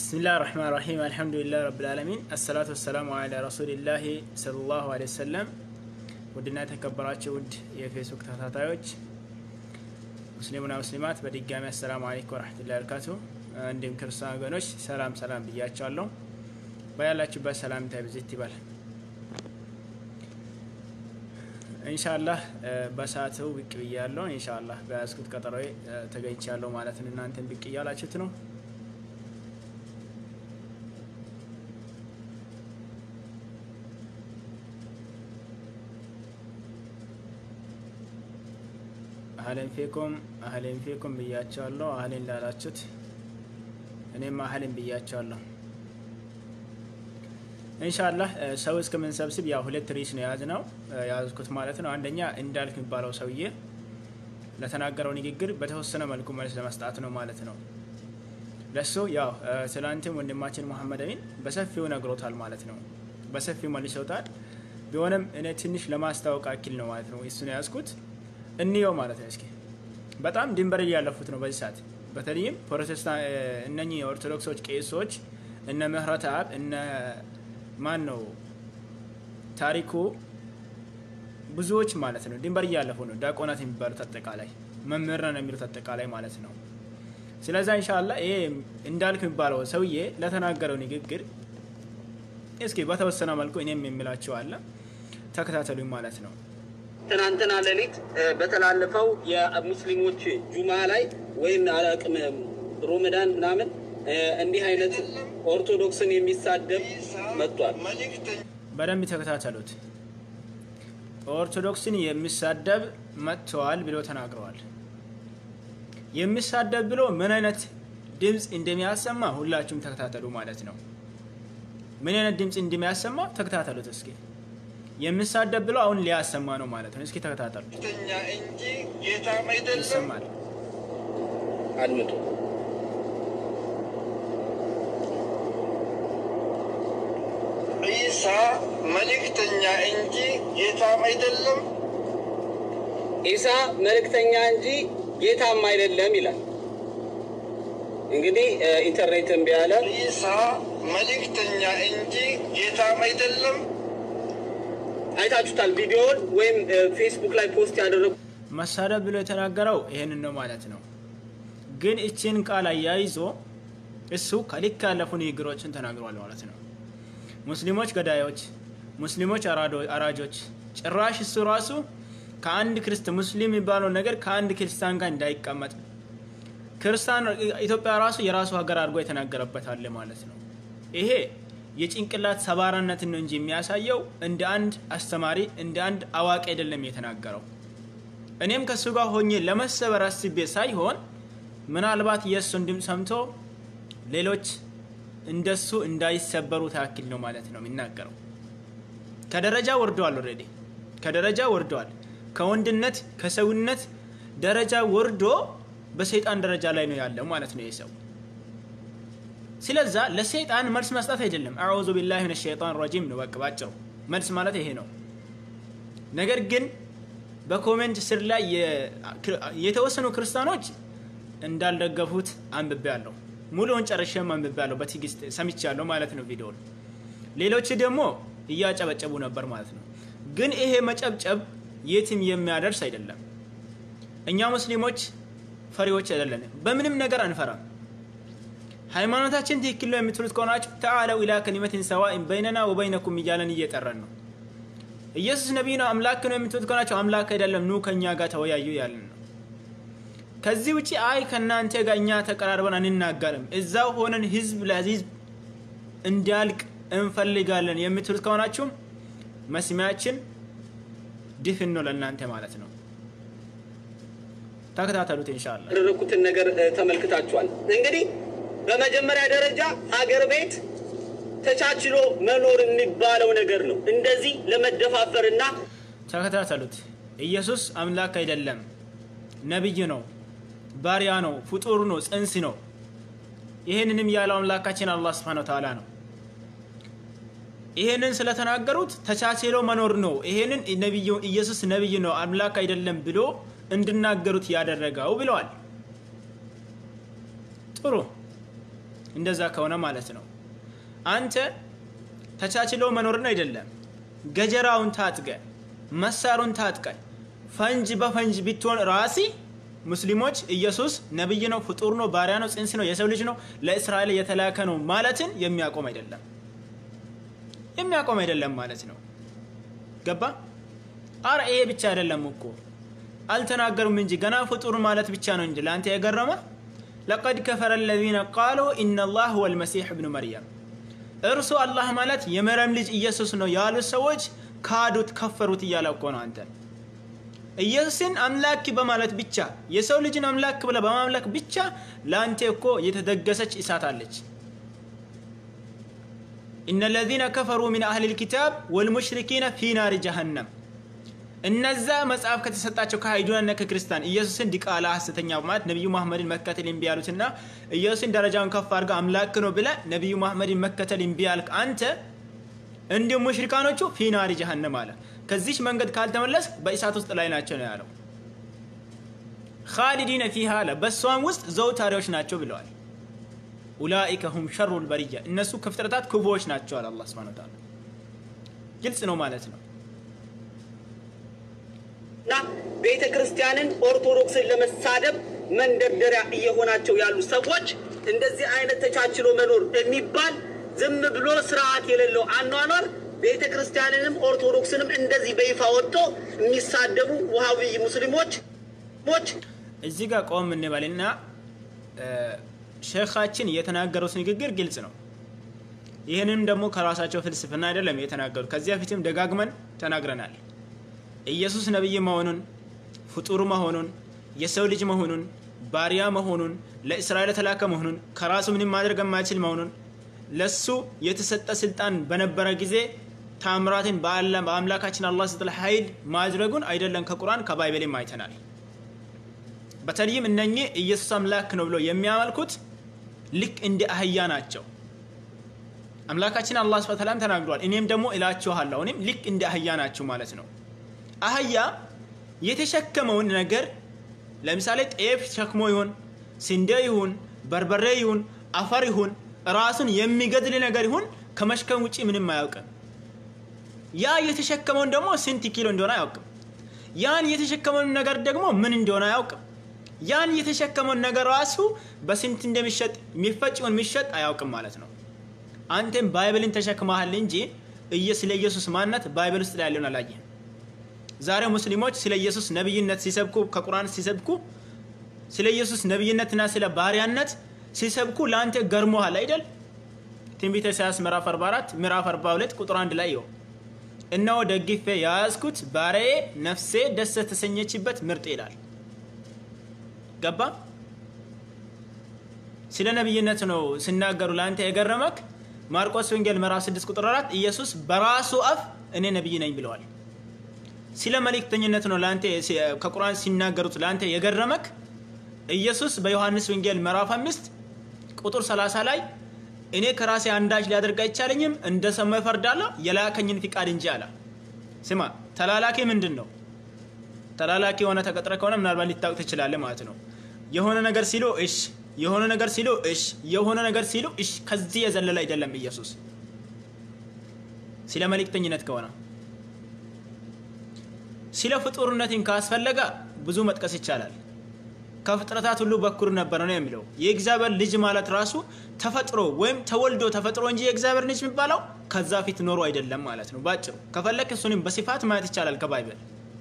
ብስሚላህ ራህማን ራሂም አልሐምዱሊላህ ረብልዓለሚን አሰላቱ ወሰላሙ አላ ረሱሊላህ ሰለላሁ ዐለይሂ ወሰለም። ውድና የተከበራቸው ውድ የፌስቡክ ተከታታዮች ሙስሊሙና ሙስሊማት በድጋሚ አሰላሙ አለይኩም ወረሕመቱላሂ ወበረካቱ። እንዲሁም ክርስቲያን ወገኖች ሰላም ሰላም ብያቸዋለሁ። በያላችሁበት ሰላምታ ብዝት ይባል። ኢንሻአላህ በሰዓቱ ብቅ ብያለሁ። ኢንሻአላህ በያዝኩት ቀጠሮ ተገኝቻለሁ ማለት ነው። እናንተን ብቅ እያላችሁት ነው። አህለን ፊኩም አህለን ፊኩም ብያቸዋለሁ። አህለን ላላችሁት እኔም አህለን ብያቸዋለሁ። ኢንሻአላህ ሰው እስከምንሰብስብ ያው ሁለት ርዕስ ነው የያዝነው የያዝኩት ማለት ነው። አንደኛ እንዳልክ የሚባለው ሰውዬ ለተናገረው ንግግር በተወሰነ መልኩ መልስ ለመስጣት ነው ማለት ነው። ለሱ ያው ትላንትም ወንድማችን መሐመድ አሚን በሰፊው ነግሮታል ማለት ነው። በሰፊው መልሰውታል። ቢሆንም እኔ ትንሽ ለማስታወቅ አኪል ነው ማለት ነው እሱን የያዝኩት እንየው ማለት ነው። እስኪ በጣም ድንበር እያለፉት ነው በዚህ ሰዓት። በተለይም ፕሮቴስታንት እነኚህ የኦርቶዶክሶች ቄሶች እነ ምህረት አብ እነ ማን ነው ታሪኩ ብዙዎች ማለት ነው ድንበር እያለፉ ነው። ዲያቆናት የሚባሉት አጠቃላይ መምህር ነው የሚሉት አጠቃላይ ማለት ነው። ስለዛ ኢንሻላ ይሄ እንዳልክ የሚባለው ሰውዬ ለተናገረው ንግግር እስኪ በተወሰነ መልኩ እኔም የሚላቸው አለ ተከታተሉኝ ማለት ነው። ትናንትና ሌሊት በተላለፈው የሙስሊሞች ጁማ ላይ ወይም አላቅም ሮመዳን ምናምን እንዲህ አይነት ኦርቶዶክስን የሚሳደብ መጥቷል። በደንብ ተከታተሉት። ኦርቶዶክስን የሚሳደብ መጥተዋል ብሎ ተናግረዋል። የሚሳደብ ብሎ ምን አይነት ድምፅ እንደሚያሰማ ሁላችሁም ተከታተሉ ማለት ነው። ምን አይነት ድምፅ እንደሚያሰማ ተከታተሉት እስኪ። የሚሳደብ ብሎ አሁን ሊያሰማ ነው ማለት ነው። እስኪ ተከታተሉ። እንጂ ጌታም አይደለም። ይሰማል። አድምጡ። ዒሳ መልእክተኛ እንጂ ጌታም አይደለም። ኢሳ መልእክተኛ እንጂ ጌታም አይደለም ይላል። እንግዲህ ኢንተርኔት እምቢ አለ። ዒሳ መልእክተኛ እንጂ ጌታም አይደለም። አይታችሁታል ቪዲዮውን ወይም ፌስቡክ ላይ ፖስት ያደረጉ መሳደብ ብሎ የተናገረው ይሄንን ነው ማለት ነው። ግን እችን ቃል አያይዞ እሱ ከልክ ያለፉ ንግግሮችን ተናግሯል ማለት ነው። ሙስሊሞች ገዳዮች፣ ሙስሊሞች አራጆች፣ ጭራሽ እሱ ራሱ ከአንድ ክርስት ሙስሊም የሚባለው ነገር ከአንድ ክርስቲያን ጋር እንዳይቀመጥ ክርስቲያን ኢትዮጵያ ራሱ የራሱ ሀገር አድርጎ የተናገረበት አለ ማለት ነው። ይሄ የጭንቅላት ሰባራነትን ነው እንጂ የሚያሳየው እንደ አንድ አስተማሪ እንደ አንድ አዋቂ አይደለም የተናገረው። እኔም ከእሱ ጋር ሆኜ ለመሰበር አስቤ ሳይሆን ምናልባት የእሱን ድምፅ ሰምቶ ሌሎች እንደሱ እንዳይሰበሩ ታክል ነው ማለት ነው የሚናገረው። ከደረጃ ወርደዋል። ኦልሬዲ ከደረጃ ወርደዋል። ከወንድነት ከሰውነት ደረጃ ወርዶ በሰይጣን ደረጃ ላይ ነው ያለው ማለት ነው ይህ ሰው። ስለዛ ለሰይጣን መልስ መስጠት አይደለም። አዑዙ ቢላሂ ሚነ ሸይጣን ረጂም ነው በቃ ባጭሩ። መልስ ማለት ይሄ ነው። ነገር ግን በኮሜንት ስር ላይ የተወሰኑ ክርስቲያኖች እንዳልደገፉት አንብቤ ያለሁ ሙሉውን ጨርሼም አንብቤ ያለሁ በትዕግስት ሰምቻለሁ ማለት ነው ቪዲዮን። ሌሎች ደግሞ እያጨበጨቡ ነበር ማለት ነው። ግን ይሄ መጨብጨብ የትም የሚያደርስ አይደለም። እኛ ሙስሊሞች ፈሪዎች አይደለንም። በምንም ነገር አንፈራም። ሃይማኖታችን ትክክል ነው የምትሉት ከሆናችሁ ተዓለው ኢላ ከሊመትን ሰዋኢን በይነና ወበይነኩም እያለን እየጠረን ነው። ኢየሱስ ነቢይ ነው አምላክ ነው የምትሉት ከሆናችሁ አምላክ አይደለም ኑ ከእኛ ጋር ተወያዩ ያለን ነው። ከዚህ ውጭ አይ ከእናንተ ጋር እኛ ተቀራርበን አንናገርም፣ እዛው ሆነን ህዝብ ለህዝብ እንዲያልቅ እንፈልጋለን የምትሉት ከሆናችሁም መስሚያችን ድፍን ነው ለእናንተ ማለት ነው። ተከታተሉት ኢንሻአላህ። ያደረኩትን ነገር ተመልክታችኋል። እንግዲህ በመጀመሪያ ደረጃ ሀገር ቤት ተቻችሎ መኖር የሚባለው ነገር ነው። እንደዚህ ለመደፋፈርና ተከታተሉት። ኢየሱስ አምላክ አይደለም፣ ነቢይ ነው፣ ባሪያ ነው፣ ፍጡር ነው፣ ጽንስ ነው። ይህንንም ያለው አምላካችን አላህ ስብሐነ ወተዓላ ነው። ይሄንን ስለተናገሩት ተቻችሎ መኖር ነው። ይሄንን ነብዩ ኢየሱስ ነብይ ነው አምላክ አይደለም ብሎ እንድናገሩት ያደረገው ብለዋል። ጥሩ እንደዛ ከሆነ ማለት ነው። አንተ ተቻችሎ መኖርን አይደለም ገጀራውን ታጥቀ መሳሩን ታጥቀ ፈንጅ በፈንጅ ብትሆን ራሲ ሙስሊሞች ኢየሱስ ነብይ ነው፣ ፍጡር ነው፣ ባሪያ ነው፣ ጽንስ ነው፣ የሰው ልጅ ነው፣ ለእስራኤል የተላከ ነው ማለትን የሚያቆም አይደለም የሚያቆም አይደለም ማለት ነው። ገባ? አረ ይሄ ብቻ አይደለም እኮ አልተናገሩም እንጂ ገና ፍጡር ማለት ብቻ ነው እንጂ ለአንተ የገረመ ለቀድ ከፈረ አለዚነ ቃሉ ኢነላህ ሁወ ልመሲሕ እብኑ መርየም እርሱ አላህ ማለት የመርየም ልጅ ኢየሱስ ነው ያሉት ሰዎች ካዱት፣ ከፈሩት እያለ እኮ ነው አንተ ኢየሱስን አምላክ በማለት ብቻ የሰው ልጅን አምላክ ብለ በማምለክ ብቻ ለአንተ እኮ የተደገሰች እሳት አለች። ኢነ ለዚነ ከፈሩ ሚን አህል ልኪታብ ወልሙሽሪኪነ ፊ ናሪ ጀሃነም እነዛ መጽሐፍ ከተሰጣቸው ከአይሁድና ከክርስቲያን ኢየሱስን ዲቃላ ሐሰተኛ በማለት ነቢዩ መሐመድን መከተል እምቢ ያሉትና ኢየሱስን ደረጃውን ከፍ አድርጋ አምላክ ነው ብለ ነቢዩ መሐመድን መከተል እምቢ ያልክ አንተ እንዲሁም ሙሽሪካኖቹ ፊ ናሪ ጀሃነም አለ። ከዚች መንገድ ካልተመለስ በእሳት ውስጥ ላይ ናቸው ነው ያለው። ካሊዲነ ፊሃ አለ በእሷም ውስጥ ዘውታሪዎች ናቸው ብለዋል። ኡላኢከ ሁም ሸሩ ልበርያ እነሱ ከፍጥረታት ክፉዎች ናቸው አለ አላህ ሱብሓነሁ ወተዓላ። ግልጽ ነው ማለት ነው። እና ቤተ ክርስቲያንን ኦርቶዶክስን ለመሳደብ መንደርደሪያ እየሆናቸው ያሉ ሰዎች እንደዚህ አይነት ተቻችሎ መኖር የሚባል ዝም ብሎ ስርዓት የሌለው አኗኗር ቤተ ክርስቲያንንም ኦርቶዶክስንም እንደዚህ በይፋ ወጥቶ የሚሳደቡ ውሃዊ ሙስሊሞች ሞች እዚህ ጋር ቆም እንበልና ሼኻችን የተናገሩት ንግግር ግልጽ ነው። ይህንም ደግሞ ከራሳቸው ፍልስፍና አይደለም የተናገሩት። ከዚህ በፊትም ደጋግመን ተናግረናል። ኢየሱስ ነቢይ መሆኑን፣ ፍጡር መሆኑን፣ የሰው ልጅ መሆኑን፣ ባሪያ መሆኑን፣ ለእስራኤል የተላከ መሆኑን፣ ከራሱ ምንም ማድረግ የማይችል መሆኑን፣ ለሱ የተሰጠ ስልጣን በነበረ ጊዜ ታምራትን በአምላካችን አላህ ስትል ኃይል ማድረጉን አይደለም ከቁርአን ከባይበልም አይተናል። በተለይም እነኚህ ኢየሱስ አምላክ ነው ብለው የሚያመልኩት ልክ እንደ አህያ ናቸው። አምላካችን አላህ ሱብሓነሁ ወተዓላ ተናግሯል። እኔም ደግሞ እላችኋለሁ እኔም ልክ እንደ አህያ ናችሁ ማለት ነው። አህያ የተሸከመውን ነገር ለምሳሌ ጤፍ ሸክሞ ይሁን ስንዴ ይሁን በርበሬ ይሁን አፈር ይሁን ራሱን የሚገድል ነገር ይሁን ከመሽከም ውጭ ምንም አያውቅም። ያ የተሸከመውን ደግሞ ስንት ኪሎ እንደሆነ አያውቅም። ያን የተሸከመውን ነገር ደግሞ ምን እንደሆነ አያውቅም። ያን የተሸከመውን ነገር ራሱ በስንት እንደሚሸጥ የሚፈጭ ይሁን የሚሸጥ አያውቅም ማለት ነው። አንተም ባይብልን ተሸክመሃል እንጂ ስለ ኢየሱስ ማንነት ባይብል ውስጥ ላይ ያለውን አላየህም። ዛሬ ሙስሊሞች ስለ ኢየሱስ ነብይነት ሲሰብኩ ከቁርአን ሲሰብኩ ስለ ኢየሱስ ነብይነትና ስለ ባሪያነት ሲሰብኩ ለአንተ ገርሞሃል አይደል? ትንቢተ ኢሳያስ ምዕራፍ 44 ምዕራፍ 42 ቁጥር 1 ላይ ይኸው እነሆ ደግፌ የያዝኩት ባሪያዬ ነፍሴ ደስ ተሰኘችበት ምርጥ ይላል። ገባ? ስለ ነብይነት ነው ሲናገሩ ለአንተ የገረመክ ማርቆስ ወንጌል ምዕራፍ 6 ቁጥር 4 ኢየሱስ በራሱ አፍ እኔ ነብይ ነኝ ብለዋል። ስለ መልእክተኝነት ነው ለአንተ ከቁርአን ሲናገሩት ለአንተ የገረመክ ኢየሱስ በዮሐንስ ወንጌል ምዕራፍ 5 ቁጥር 30 ላይ እኔ ከራሴ አንዳች ሊያደርግ አይቻለኝም፣ እንደ ሰማይ እፈርዳለሁ የላከኝን ፍቃድ እንጂ አለ። ስማ ተላላኪ ምንድን ነው? ተላላኪ የሆነ ተቀጥረ ከሆነ ምናልባት ሊታወቅ ትችላለህ ማለት ነው። የሆነ ነገር ሲሉ እሽ፣ የሆነ ነገር ሲሉ እሽ፣ የሆነ ነገር ሲሉ እሽ። ከዚህ የዘለለ አይደለም ኢየሱስ ስለ መልእክተኝነት ከሆነ ስለ ፍጡርነትን ካስፈለገ ብዙ መጥቀስ ይቻላል። ከፍጥረታት ሁሉ በኩር ነበር ነው የሚለው። የእግዚአብሔር ልጅ ማለት ራሱ ተፈጥሮ ወይም ተወልዶ ተፈጥሮ እንጂ የእግዚአብሔር ልጅ የሚባለው ከዛ ፊት ኖሮ አይደለም ማለት ነው። ባጭሩ ከፈለክ እሱንም በስፋት ማየት ይቻላል ከባይብል።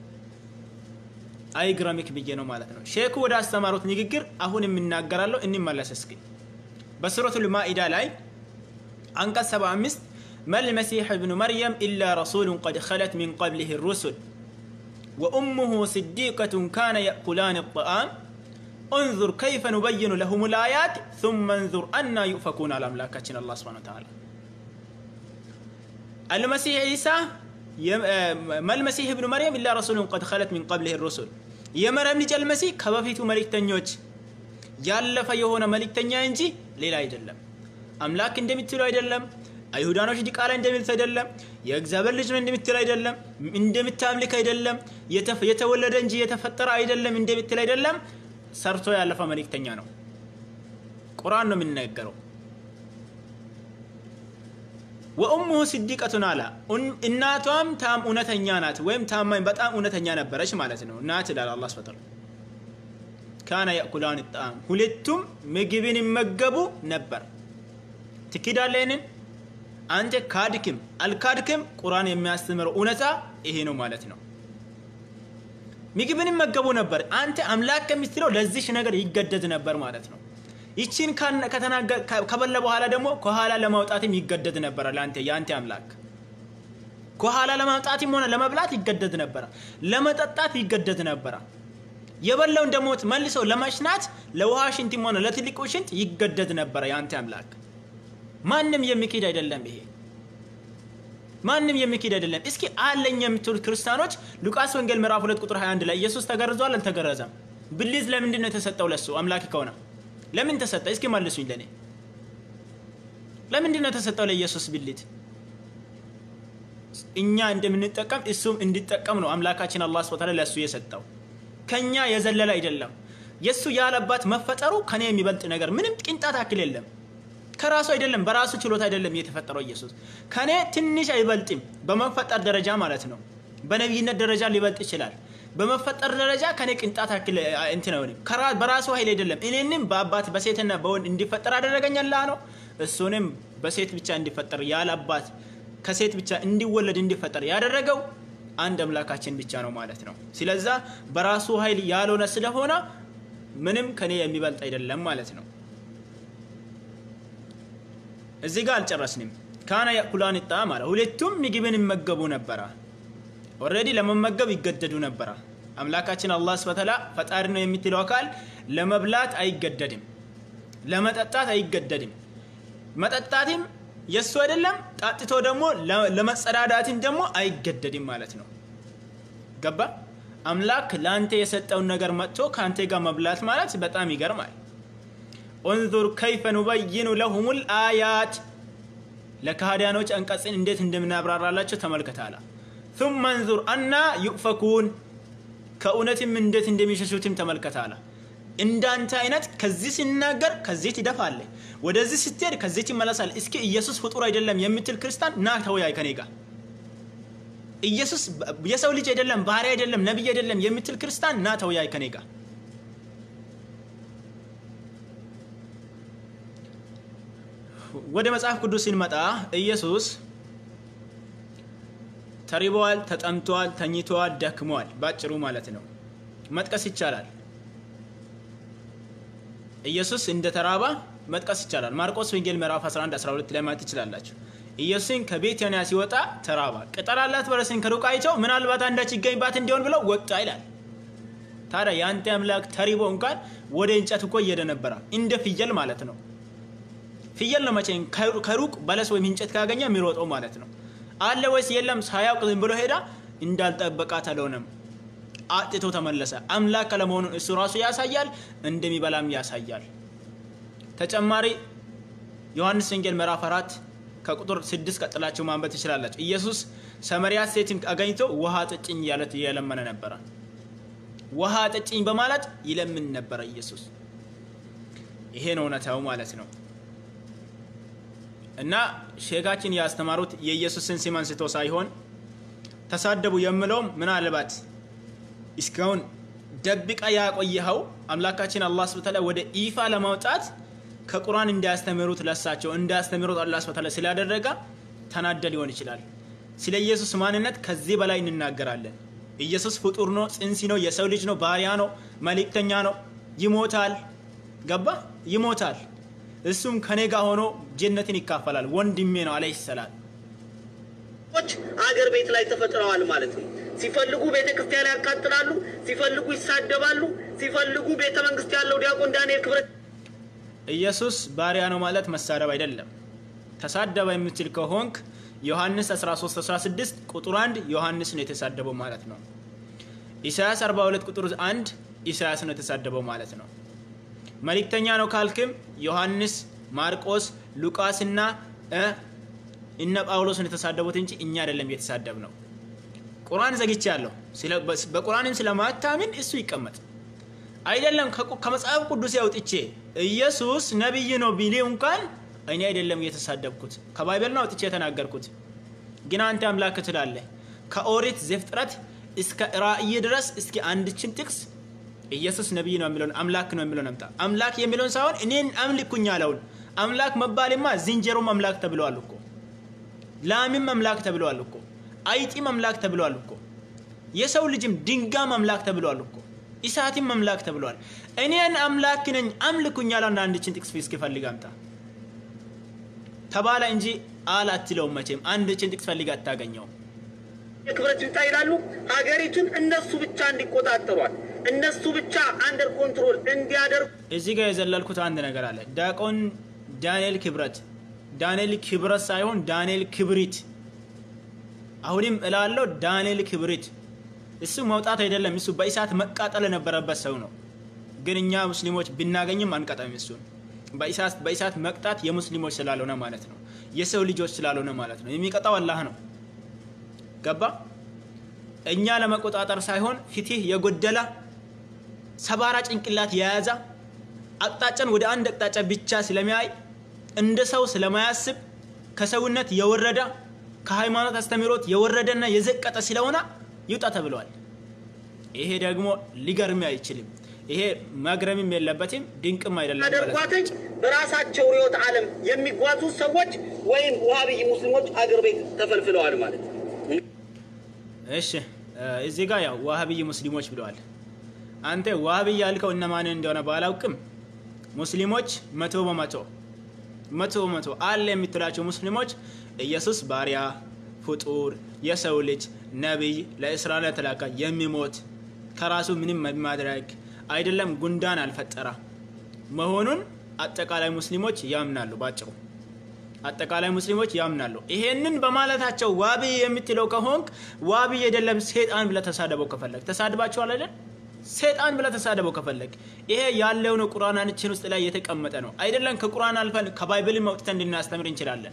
አይግረሚክ ብዬ ነው ማለት ነው። ሼኩ ወደ አስተማሩት ንግግር አሁን የምናገራለሁ እንመለስ እስኪ። በሱረቱል ማኢዳ ላይ አንቀጽ 75 መል መሲሕ እብኑ መርየም ኢላ ረሱሉን ቀድ ኸለት ሚን ቀብሊህ ሩሱል ወኡሙሁ ስዲቀቱን ካነ የእኩላን ጣዓም እንዙር ከይፈ ኑበይኑ ለሁም ልአያት ثመ እንዙር አና ዩፈኩን አለ አምላካችን አላህ ሱብሓነሁ ወተዓላ። አልመሲሕ ዒሳ መልመሲሕ እብኑ መርየም ኢላ ረሱሉን ቀድ ኸለት ሚን ቀብሊህ ሩሱል የመርየም ልጅ አልመሲህ ከበፊቱ መልእክተኞች ያለፈ የሆነ መልእክተኛ እንጂ ሌላ አይደለም። አምላክ እንደምትሉ አይደለም። አይሁዳኖች ዲቃላ እንደሚሉት አይደለም። የእግዚአብሔር ልጅ ነው እንደምትል አይደለም። እንደምታምልክ አይደለም። የተወለደ እንጂ የተፈጠረ አይደለም እንደምትል አይደለም። ሰርቶ ያለፈ መልእክተኛ ነው። ቁርአን ነው የሚናገረው። ወኡሙሁ ስዲቀቱን አላ እናቷም ታም እውነተኛ ናት ወይም ታማኝ በጣም እውነተኛ ነበረች ማለት ነው ናት ይላል አላህ ሱብሓነሁ ወተዓላ ካነ ያእኩላን ጣም ሁለቱም ምግብን ይመገቡ ነበር ትክዳለህ ይህንን አንተ ካድክም አልካድክም ቁርአን የሚያስተምረው እውነታ ይሄ ነው ማለት ነው ምግብን ይመገቡ ነበር አንተ አምላክ ከምትለው ለዚሽ ነገር ይገደድ ነበር ማለት ነው ይቺን ከበለ በኋላ ደግሞ ከኋላ ለማውጣትም ይገደድ ነበረ ለአንተ የአንተ አምላክ ከኋላ ለማውጣትም ሆነ ለመብላት ይገደድ ነበረ ለመጠጣት ይገደድ ነበረ የበላውን ደግሞ መልሶ ለመሽናት ለውሃ ሽንትም ሆነ ለትልቁ ሽንት ይገደድ ነበረ የአንተ አምላክ ማንም የሚክድ አይደለም ይሄ ማንም የሚክድ አይደለም እስኪ አለኝ የምትሉ ክርስቲያኖች ሉቃስ ወንጌል ምዕራፍ 2 ቁጥር 21 ላይ ኢየሱስ ተገርዟል አልተገረዘም ብልት ለምንድን ነው የተሰጠው ለሱ አምላክ ከሆነ ለምን ተሰጠ እስኪ መልሱኝ ለኔ ለምንድን ነው የተሰጠው ለኢየሱስ ብልት እኛ እንደምንጠቀም እሱም እንዲጠቀም ነው አምላካችን አላህ ስብሐ ለሱ የሰጠው ከኛ የዘለለ አይደለም የሱ ያለባት መፈጠሩ ከኔ የሚበልጥ ነገር ምንም ቅንጣት አክል የለም ከራሱ አይደለም በራሱ ችሎታ አይደለም የተፈጠረው ኢየሱስ ከኔ ትንሽ አይበልጥም በመፈጠር ደረጃ ማለት ነው በነቢይነት ደረጃ ሊበልጥ ይችላል በመፈጠር ደረጃ ከኔ ቅንጣት አክል እንትን አይሆንም በራሱ ኃይል አይደለም እኔንም በአባት በሴትና በወንድ እንዲፈጠር አደረገኝ አላህ ነው እሱንም በሴት ብቻ እንዲፈጠር ያለ አባት ከሴት ብቻ እንዲወለድ እንዲፈጠር ያደረገው አንድ አምላካችን ብቻ ነው ማለት ነው ስለዛ በራሱ ኃይል ያልሆነ ስለሆነ ምንም ከኔ የሚበልጥ አይደለም ማለት ነው እዚህ ጋር አልጨረስንም ካና ያኩላን ጣም አለ ሁለቱም ምግብን ይመገቡ ነበረ ኦልሬዲ ለመመገብ ይገደዱ ነበረ አምላካችን አላህ ስብተላ ፈጣሪ ነው የምትለው አካል ለመብላት አይገደድም ለመጠጣት አይገደድም መጠጣትም የእሱ አይደለም ጣጥቶ ደግሞ ለመጸዳዳትም ደግሞ አይገደድም ማለት ነው ገባ አምላክ ለአንተ የሰጠውን ነገር መጥቶ ከአንተ ጋር መብላት ማለት በጣም ይገርማል ኡንዙር ከይፈ ኑበይኑ ለሁም ልአያት ለካህዲያኖች አንቀጽን እንዴት እንደምናብራራላቸው ተመልከታላ ثم انظر አና ዩፈኩን ከእውነትም እንዴት እንደሚሸሹትም ተመልከታላ እንዳንተ አይነት ከዚህ ሲናገር ከዚህ ትደፋለ ወደዚህ ስትሄድ ከዚህ ትመለሳል እስኪ ኢየሱስ ፍጡር አይደለም የምትል ክርስቲያን ና ተወያይ ከኔ ጋር ኢየሱስ የሰው ልጅ አይደለም ባህሪ አይደለም ነቢይ አይደለም የምትል ክርስቲያን ና ተወያይ ከኔ ጋር ወደ መጽሐፍ ቅዱስ ስንመጣ ኢየሱስ ተሪበዋል፣ ተጠምተዋል፣ ተኝተዋል፣ ደክመዋል። ባጭሩ ማለት ነው መጥቀስ ይቻላል። ኢየሱስ እንደ ተራባ መጥቀስ ይቻላል። ማርቆስ ወንጌል ምዕራፍ 11 12 ላይ ማየት ትችላላችሁ። ኢየሱስን ከቤታንያ ሲወጣ ተራባ። ቅጠል አላት በለስን ከሩቅ አይተው ምናልባት አንዳች ይገኝባት እንዲሆን ብለው ወጣ ይላል። ታዲያ የአንተ አምላክ ተሪቦ እንኳን ወደ እንጨት እኮ እየሄደ ነበረ፣ እንደ ፍየል ማለት ነው። ፍየል ነው መቼ ከሩቅ በለስ ወይም እንጨት ካገኘ የሚሮጠው ማለት ነው። አለ ወይስ የለም ሳያውቅ ዝም ብሎ ሄዳ እንዳልጠበቃት አልሆነም። አጥቶ ተመለሰ። አምላክ አለመሆኑን እሱ ራሱ ያሳያል፣ እንደሚበላም ያሳያል። ተጨማሪ ዮሐንስ ወንጌል ምዕራፍ አራት ከቁጥር ስድስት ቀጥላችሁ ማንበብ ትችላላችሁ። ኢየሱስ ሰመሪያ ሴትን አገኝቶ ውሃ ጠጭኝ እያለት እየለመነ ነበረ። ውሃ ጠጭኝ በማለት ይለምን ነበረ ኢየሱስ። ይሄ ነው እውነታው ማለት ነው። እና ሼጋችን ያስተማሩት የኢየሱስን ስም አንስቶ ሳይሆን ተሳደቡ የምለውም ምናልባት እስካሁን ደብቃ ያቆየኸው አምላካችን አላህ ስብታላ ወደ ይፋ ለማውጣት ከቁርአን እንዳያስተምሩት ለሳቸው እንዳያስተምሩት አላህ ስብታላ ስላደረገ ተናደ ሊሆን ይችላል። ስለ ኢየሱስ ማንነት ከዚህ በላይ እንናገራለን። ኢየሱስ ፍጡር ነው፣ ጽንሲ ነው፣ የሰው ልጅ ነው፣ ባሪያ ነው፣ መልእክተኛ ነው፣ ይሞታል። ገባ? ይሞታል። እሱም ከኔ ጋር ሆኖ ጀነትን ይካፈላል። ወንድሜ ነው አለይሂ ሰላም። አገር ቤት ላይ ተፈጥረዋል ማለት ነው። ሲፈልጉ ቤተ ክርስቲያን ያቃጥላሉ፣ ሲፈልጉ ይሳደባሉ፣ ሲፈልጉ ቤተ መንግስት ያለው ዲያቆን ዳንኤል ክብረት ኢየሱስ ባሪያ ነው ማለት መሳደብ አይደለም። ተሳደበ የምትል ከሆንክ ዮሐንስ 13 16 ቁጥር 1 ዮሐንስ ነው የተሳደበው ማለት ነው። ኢሳያስ 42 ቁጥር 1 ኢሳያስ ነው የተሳደበው ማለት ነው። መልእክተኛ ነው ካልክም ዮሐንስ፣ ማርቆስ፣ ሉቃስና እነ ጳውሎስን የተሳደቡት እንጂ እኛ አይደለም የተሳደብ ነው። ቁርአን ዘግቼ ያለሁ በቁርአንም ስለማታምን እሱ ይቀመጥ አይደለም ከመጽሐፍ ቅዱስ ያውጥቼ ኢየሱስ ነቢይ ነው ቢሌ እንኳን እኔ አይደለም እየተሳደብኩት ከባይበል ነው አውጥቼ የተናገርኩት። ግን አንተ አምላክ ትላለህ። ከኦሪት ዘፍጥረት እስከ ራእይ ድረስ እስኪ አንድችን ጥቅስ ኢየሱስ ነቢይ ነው የሚለውን አምላክ ነው የሚለውን አምጣ። አምላክ የሚለውን ሳይሆን እኔን አምልኩኝ ያለውን አምላክ መባልማ ዝንጀሮም አምላክ ተብለዋል እኮ ላምም አምላክ ተብለዋል እኮ አይጢም አምላክ ተብለዋል እኮ የሰው ልጅም ድንጋም አምላክ ተብለዋል እኮ ኢሳትም አምላክ ተብለዋል። እኔን አምላክ ነኝ አምልኩኝ ያለውን አንድችን ጥቅስ እስኪ ፈልግ አምጣ ተባለ እንጂ አል አትለውም። መቼም አንድችን ጥቅስ ፈልግ አታገኘውም። የክብረት ይውጣ ይላሉ። ሀገሪቱን እነሱ ብቻ እንዲቆጣጠሯል፣ እነሱ ብቻ አንደር ኮንትሮል እንዲያደርጉ እዚህ ጋር የዘለልኩት አንድ ነገር አለ። ዲያቆን ዳንኤል ክብረት ዳንኤል ክብረት ሳይሆን ዳንኤል ክብሪት። አሁንም እላለሁ ዳንኤል ክብሪት። እሱ መውጣት አይደለም፣ እሱ በእሳት መቃጠል የነበረበት ሰው ነው። ግን እኛ ሙስሊሞች ብናገኝም አንቀጣም። እሱን በእሳት በእሳት መቅጣት የሙስሊሞች ስላልሆነ ማለት ነው፣ የሰው ልጆች ስላልሆነ ማለት ነው። የሚቀጣው አላህ ነው። ገባ? እኛ ለመቆጣጠር ሳይሆን ፍትህ የጎደለ ሰባራ ጭንቅላት የያዘ አቅጣጫን ወደ አንድ አቅጣጫ ብቻ ስለሚያይ እንደ ሰው ስለማያስብ ከሰውነት የወረደ ከሃይማኖት አስተምህሮት የወረደና የዘቀጠ ስለሆነ ይውጣ ተብለዋል። ይሄ ደግሞ ሊገርም አይችልም። ይሄ መግረምም የለበትም ድንቅም አይደለም ማለት ነው። ያደርጓትኝ በራሳቸው ርዕዮተ ዓለም የሚጓዙ ሰዎች ወይም ውሃብይ ሙስሊሞች አገር ቤት ተፈልፍለዋል ማለት ነው። እሺ እዚህ ጋር ያው ዋሃብይ ሙስሊሞች ብለዋል። አንተ ዋሃብይ ያልከው እነማንን እንደሆነ ባላውቅም ሙስሊሞች መቶ በመቶ መቶ በመቶ አለ የምትላቸው ሙስሊሞች ኢየሱስ ባሪያ፣ ፍጡር፣ የሰው ልጅ፣ ነቢይ፣ ለእስራኤል የተላከ የሚሞት ከራሱ ምንም ማድረግ አይደለም ጉንዳን አልፈጠረ መሆኑን አጠቃላይ ሙስሊሞች ያምናሉ። ባጭሩ አጠቃላይ ሙስሊሞች ያምናሉ። ይሄንን በማለታቸው ዋቢ የምትለው ከሆንክ ዋቢ አይደለም ሴጣን ብለህ ተሳደበው ከፈለግ ተሳድባችኋል አይደል? ሴጣን ብለህ ተሳደበው ከፈለግ ይሄ ያለው ነው። ቁርአናችን ውስጥ ላይ የተቀመጠ ነው አይደለም? ከቁርአን አልፈን ከባይብል አውጥተን እንድናስተምር እንችላለን።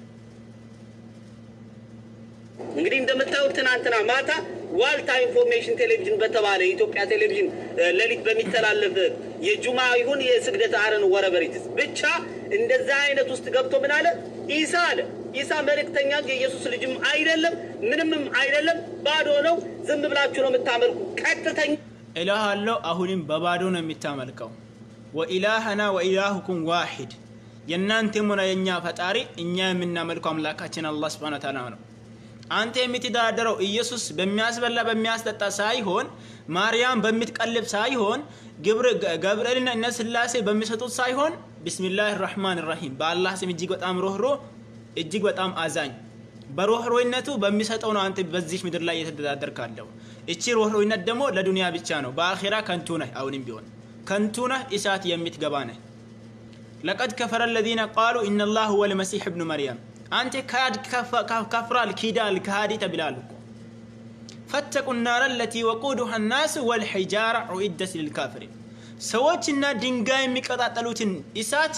እንግዲህ እንደምታዩት ትናንትና ማታ ዋልታ ኢንፎርሜሽን ቴሌቪዥን በተባለ የኢትዮጵያ ቴሌቪዥን እ፣ ሌሊት በሚተላለፍ የጁማ ይሁን የስግደት አረን ወረበሪትስ ብቻ እንደዛ አይነት ውስጥ ገብቶ ምን አለ? ኢሳ አለ ኢሳ መልእክተኛ እንጂ የኢየሱስ ልጅም አይደለም ምንምም አይደለም፣ ባዶ ነው። ዝም ብላችሁ ነው የምታመልኩ። ቀጥተኛ ኢላህ አለው አሁንም በባዶ ነው የሚታመልከው። ወኢላህና ወኢላሁኩም ዋሂድ የእናንተም ሆነ የእኛ ፈጣሪ እኛ የምናመልከው አምላካችን አላህ ስብሐነ ወተዓላ ነው። አንተ የምትደራደረው ኢየሱስ በሚያስበላ በሚያስጠጣ ሳይሆን ማርያም በምትቀልብ ሳይሆን ግብረ- ገብርኤልና እነ ስላሴ በሚሰጡት ሳይሆን ቢስሚላህ ራህማን ራሂም በአላህ ስም እጅግ በጣም ሮህሮ እጅግ በጣም አዛኝ በሮህሮይነቱ በሚሰጠው ነው አንተ በዚህ ምድር ላይ እየተደዳደር ካለው። እቺ ሮህሮይነት ደግሞ ለዱንያ ብቻ ነው። በአኼራ ከንቱ ነህ። አሁንም ቢሆን ከንቱ ነህ፣ እሳት የምትገባ ነህ። ለቀድ ከፈረ ለዚነ ቃሉ ኢነላህ ሁወ ልመሲሕ እብኑ መርያም አንተ ካድ ከፍራል ኪዳል ከሃዲ ተብላል እኮ ፈተቁ ናረ ለቲ ወቁዱሃ ናስ ወልሒጃራ ዑኢደት ልልካፍሪን ሰዎችና ድንጋይ የሚቀጣጠሉትን እሳት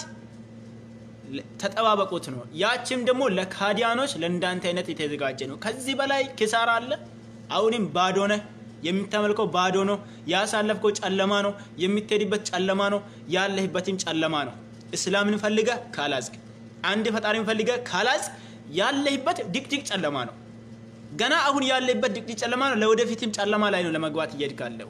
ተጠባበቁት ነው። ያችም ደግሞ ለካዲያኖች ለእንዳንተ አይነት የተዘጋጀ ነው። ከዚህ በላይ ኪሳራ አለ? አሁንም ባዶ ነህ። የምታመልከው ባዶ ነው። ያሳለፍከው ጨለማ ነው። የምትሄድበት ጨለማ ነው። ያለህበትም ጨለማ ነው። እስላምን ፈልገ ካላዝግ፣ አንድ ፈጣሪን ፈልገ ካላዝግ ያለህበት ድቅድቅ ጨለማ ነው። ገና አሁን ያለህበት ድቅድቅ ጨለማ ነው። ለወደፊትም ጨለማ ላይ ነው ለመግባት እየሄድክ ያለው።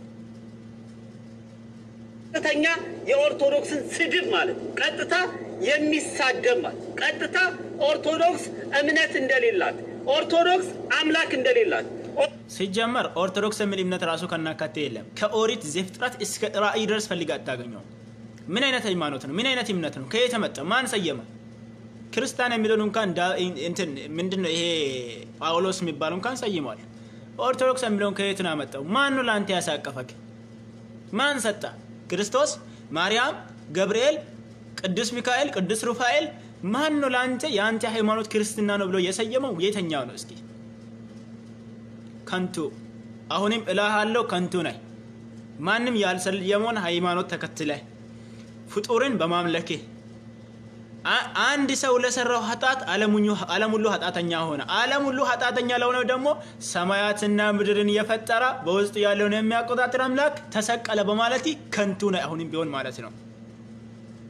ቀጥተኛ የኦርቶዶክስን ስድብ ማለት ነው። ቀጥታ የሚሳደብ ማለት ቀጥታ ኦርቶዶክስ እምነት እንደሌላት ኦርቶዶክስ አምላክ እንደሌላት ሲጀመር ኦርቶዶክስ የሚል እምነት ራሱ ከናካቴ የለም። ከኦሪት ዘፍጥረት እስከ ራእይ ድረስ ፈልግ አታገኘውም። ምን አይነት ሃይማኖት ነው? ምን አይነት እምነት ነው? ከየት መጣ? ማን ሰየመ? ክርስቲያን የሚለውን እንኳን ዳ- እንትን ምንድን ነው ይሄ ጳውሎስ የሚባለው እንኳን ሰይሟል። ኦርቶዶክስ የሚለውን ከየት ነው ያመጣው? ማን ነው ለአንተ ያሳቀፈክ? ማን ሰጣ? ክርስቶስ፣ ማርያም፣ ገብርኤል፣ ቅዱስ ሚካኤል፣ ቅዱስ ሩፋኤል ማን ነው ለአንተ የአንተ ሃይማኖት ክርስትና ነው ብሎ የሰየመው? የተኛው ነው? እስኪ ከንቱ አሁንም እልሃለሁ ከንቱ ነህ። ማንም ያልሰየመውን ሃይማኖት ተከትለህ ፍጡርን በማምለክህ አ- አንድ ሰው ለሰራው ኃጢአት ዓለም ሁሉ ኃጢአተኛ ሆነ። ዓለም ሁሉ ኃጢአተኛ ለሆነው ደግሞ ሰማያትና ምድርን የፈጠረ በውስጡ ያለውን የሚያቆጣጥር አምላክ ተሰቀለ በማለት ከንቱ ነህ። አሁንም ቢሆን ማለት ነው።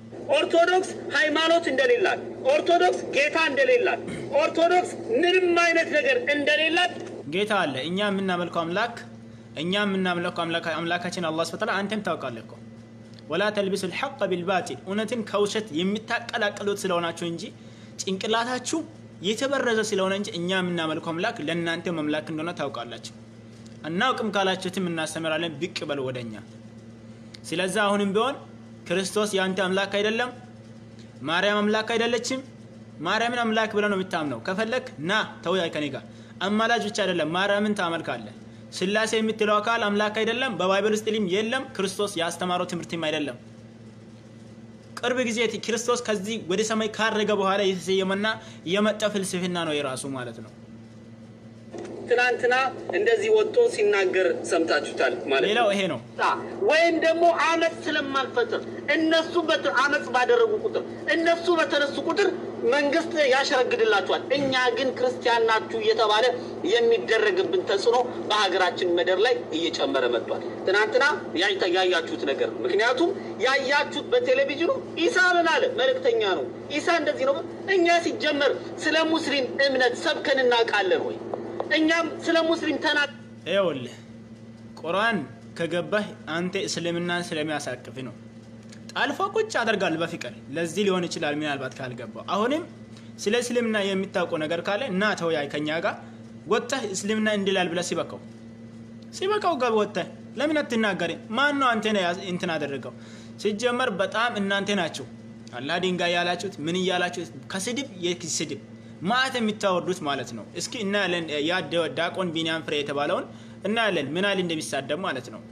ኦርቶዶክስ ሃይማኖት እንደሌላት፣ ኦርቶዶክስ ጌታ እንደሌላት፣ ኦርቶዶክስ ምንም አይነት ነገር እንደሌላት ጌታ አለ። እኛ የምናመልከው አምላክ እኛ የምናመልከው አምላካ- አምላካችን አላህ ስብሐ ወተዓላ አንተም ታውቃለህ እኮ ወላ ተልቢሱ ልሐቅ ቢልባጢል እውነትን ከውሸት የምታቀላቅሉት ስለሆናችሁ እንጂ ጭንቅላታችሁ የተበረዘ ስለሆነ እንጂ እኛ የምናመልከው አምላክ ለእናንተ መምላክ እንደሆነ ታውቃላችሁ። አናውቅም ካላችሁትም እናስተምራለን፣ ብቅ በሉ ወደ እኛ። ስለዚህ አሁንም ቢሆን ክርስቶስ የአንተ አምላክ አይደለም፣ ማርያም አምላክ አይደለችም። ማርያምን አምላክ ብለህ ነው የምታምነው። ከፈለክ ና ተወያይ ከኔ ጋር። አማላጅ ብቻ አይደለም፣ ማርያምን ታመልካለህ። ስላሴ የምትለው አካል አምላክ አይደለም፣ በባይብል ውስጥ ሊም የለም፣ ክርስቶስ ያስተማረው ትምህርትም አይደለም። ቅርብ ጊዜ ክርስቶስ ከዚህ ወደ ሰማይ ካረገ በኋላ የተሰየመና የመጣ ፍልስፍና ነው የራሱ ማለት ነው። ትናንትና እንደዚህ ወጥቶ ሲናገር ሰምታችሁታል ማለት ሌላው ነው። ይሄ ነው። ወይም ደግሞ አመፅ ስለማንፈጥር እነሱ በት- አመፅ ባደረጉ ቁጥር እነሱ በተነሱ ቁጥር መንግስት ያሸረግድላቸዋል። እኛ ግን ክርስቲያን ናችሁ እየተባለ የሚደረግብን ተጽዕኖ በሀገራችን ምድር ላይ እየጨመረ መጥቷል። ትናንትና ያይታ- ያያችሁት ነገር ምክንያቱም ያያችሁት በቴሌቪዥኑ ኢሳ ምን አለ? መልእክተኛ ነው ኢሳ እንደዚህ ነው። እኛ ሲጀመር ስለ ሙስሊም እምነት ሰብከን እናውቃለን ወይ? እኛም ስለ ሙስሊም ተና ይኸውልህ ቁርአን ከገባህ አንተ እስልምናን ስለሚያሳቅፍ ነው። ጣልፎ ቁጭ አደርጋል በፍቅር ለዚህ ሊሆን ይችላል ምናልባት ካልገባው። አሁንም ስለ እስልምና የሚታውቀው ነገር ካለ እና ተወያይ ከኛ ጋር ወጥተህ እስልምና እንድላል ብለህ ሲበቃው ሲበቃው ገብ ወጥተህ ለምን አትናገሪ? ማን ነው አንተ እንትን አደረገው? ሲጀመር በጣም እናንተ ናችሁ አላህ ድንጋይ ያላችሁት ምን እያላችሁት ከስድብ የኪስ ስድብ ማዕት የሚታወርዱት ማለት ነው። እስኪ እናያለን። ያ ደ- ዲያቆን ቢንያም ፍሬ የተባለውን እናያለን ምን ያህል እንደሚሳደብ ማለት ነው።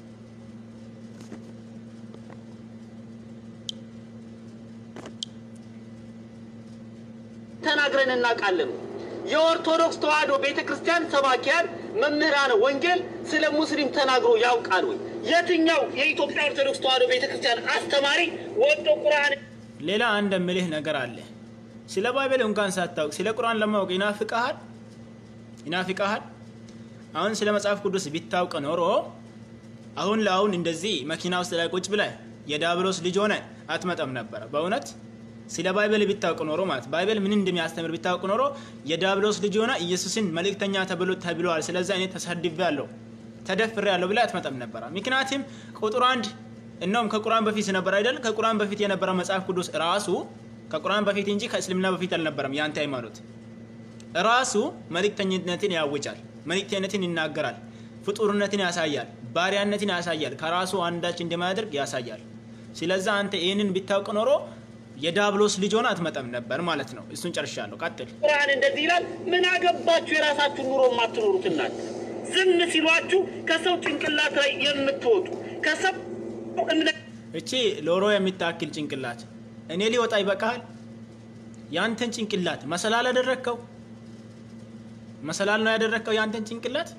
ተናግረን እናውቃለን። የኦርቶዶክስ ተዋሕዶ ቤተ ክርስቲያን ሰባኪያን መምህራነ ወንጌል ስለ ሙስሊም ተናግሮ ያውቃል ወይ? የትኛው የኢትዮጵያ ኦርቶዶክስ ተዋሕዶ ቤተ ክርስቲያን አስተማሪ ወጦ ቁርአን ሌላ አንድ የምልህ ነገር አለ። ስለ ባይብል እንኳን ሳታውቅ ስለ ቁርአን ለማወቅ ይናፍቀሃል ይናፍቀሃል። አሁን ስለ መጽሐፍ ቅዱስ ቢታውቅ ኖሮ አሁን ለአሁን እንደዚህ መኪና ውስጥ ላይ ቁጭ ብለህ የዳብሎስ ልጅ ሆነ አትመጣም ነበረ። በእውነት ስለ ባይብል ቢታውቅ ኖሮ ማለት ባይብል ምን እንደሚያስተምር ቢታውቅ ኖሮ የዳብሎስ ልጅ ሆነ ኢየሱስን መልእክተኛ ተብሎ ተብለዋል። ስለዚህ እኔ ተሳድቤ ያለው ተደፍሬ ያለው ብለህ አትመጣም ነበረ። ምክንያቱም ቁጥር አንድ እነውም ከቁርአን በፊት ነበር አይደል? ከቁርአን በፊት የነበረ መጽሐፍ ቅዱስ ራሱ ከቁርአን በፊት እንጂ ከእስልምና በፊት አልነበረም። የአንተ ሃይማኖት ራሱ መልእክተኝነትን ያውጃል፣ መልእክተኝነትን ይናገራል፣ ፍጡርነትን ያሳያል፣ ባሪያነትን ያሳያል፣ ከራሱ አንዳች እንደማያደርግ ያሳያል። ስለዛ አንተ ይህንን ቢታውቅ ኖሮ የዳብሎስ ልጅ ሆነ አትመጣም ነበር ማለት ነው። እሱን ጨርሻለሁ። ቀጥል። ቁርአን እንደዚህ ይላል። ምን አገባችሁ የራሳችሁን ኑሮ የማትኖሩት እናንተ? ዝም ሲሏችሁ ከሰው ጭንቅላት ላይ የምትወጡ ከሰው እምነት እቺ ሎሮ የሚታክል ጭንቅላት እኔ ሊወጣ ይበቃሃል። ያንተን ጭንቅላት መሰላል አደረግከው። መሰላል ነው ያደረግከው ያንተን ጭንቅላት።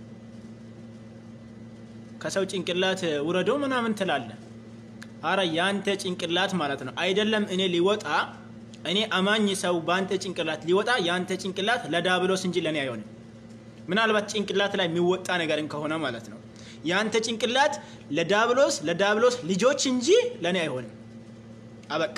ከሰው ጭንቅላት ውረዶ ምናምን ትላለህ። አረ ያንተ ጭንቅላት ማለት ነው አይደለም እኔ ሊወጣ እኔ አማኝ ሰው በአንተ ጭንቅላት ሊወጣ ያንተ ጭንቅላት ለዳብሎስ እንጂ ለእኔ አይሆንም። ምናልባት ጭንቅላት ላይ የሚወጣ ነገርን ከሆነ ማለት ነው ያንተ ጭንቅላት ለዳብሎስ ለዳብሎስ ልጆች እንጂ ለእኔ አይሆንም። አበቃ።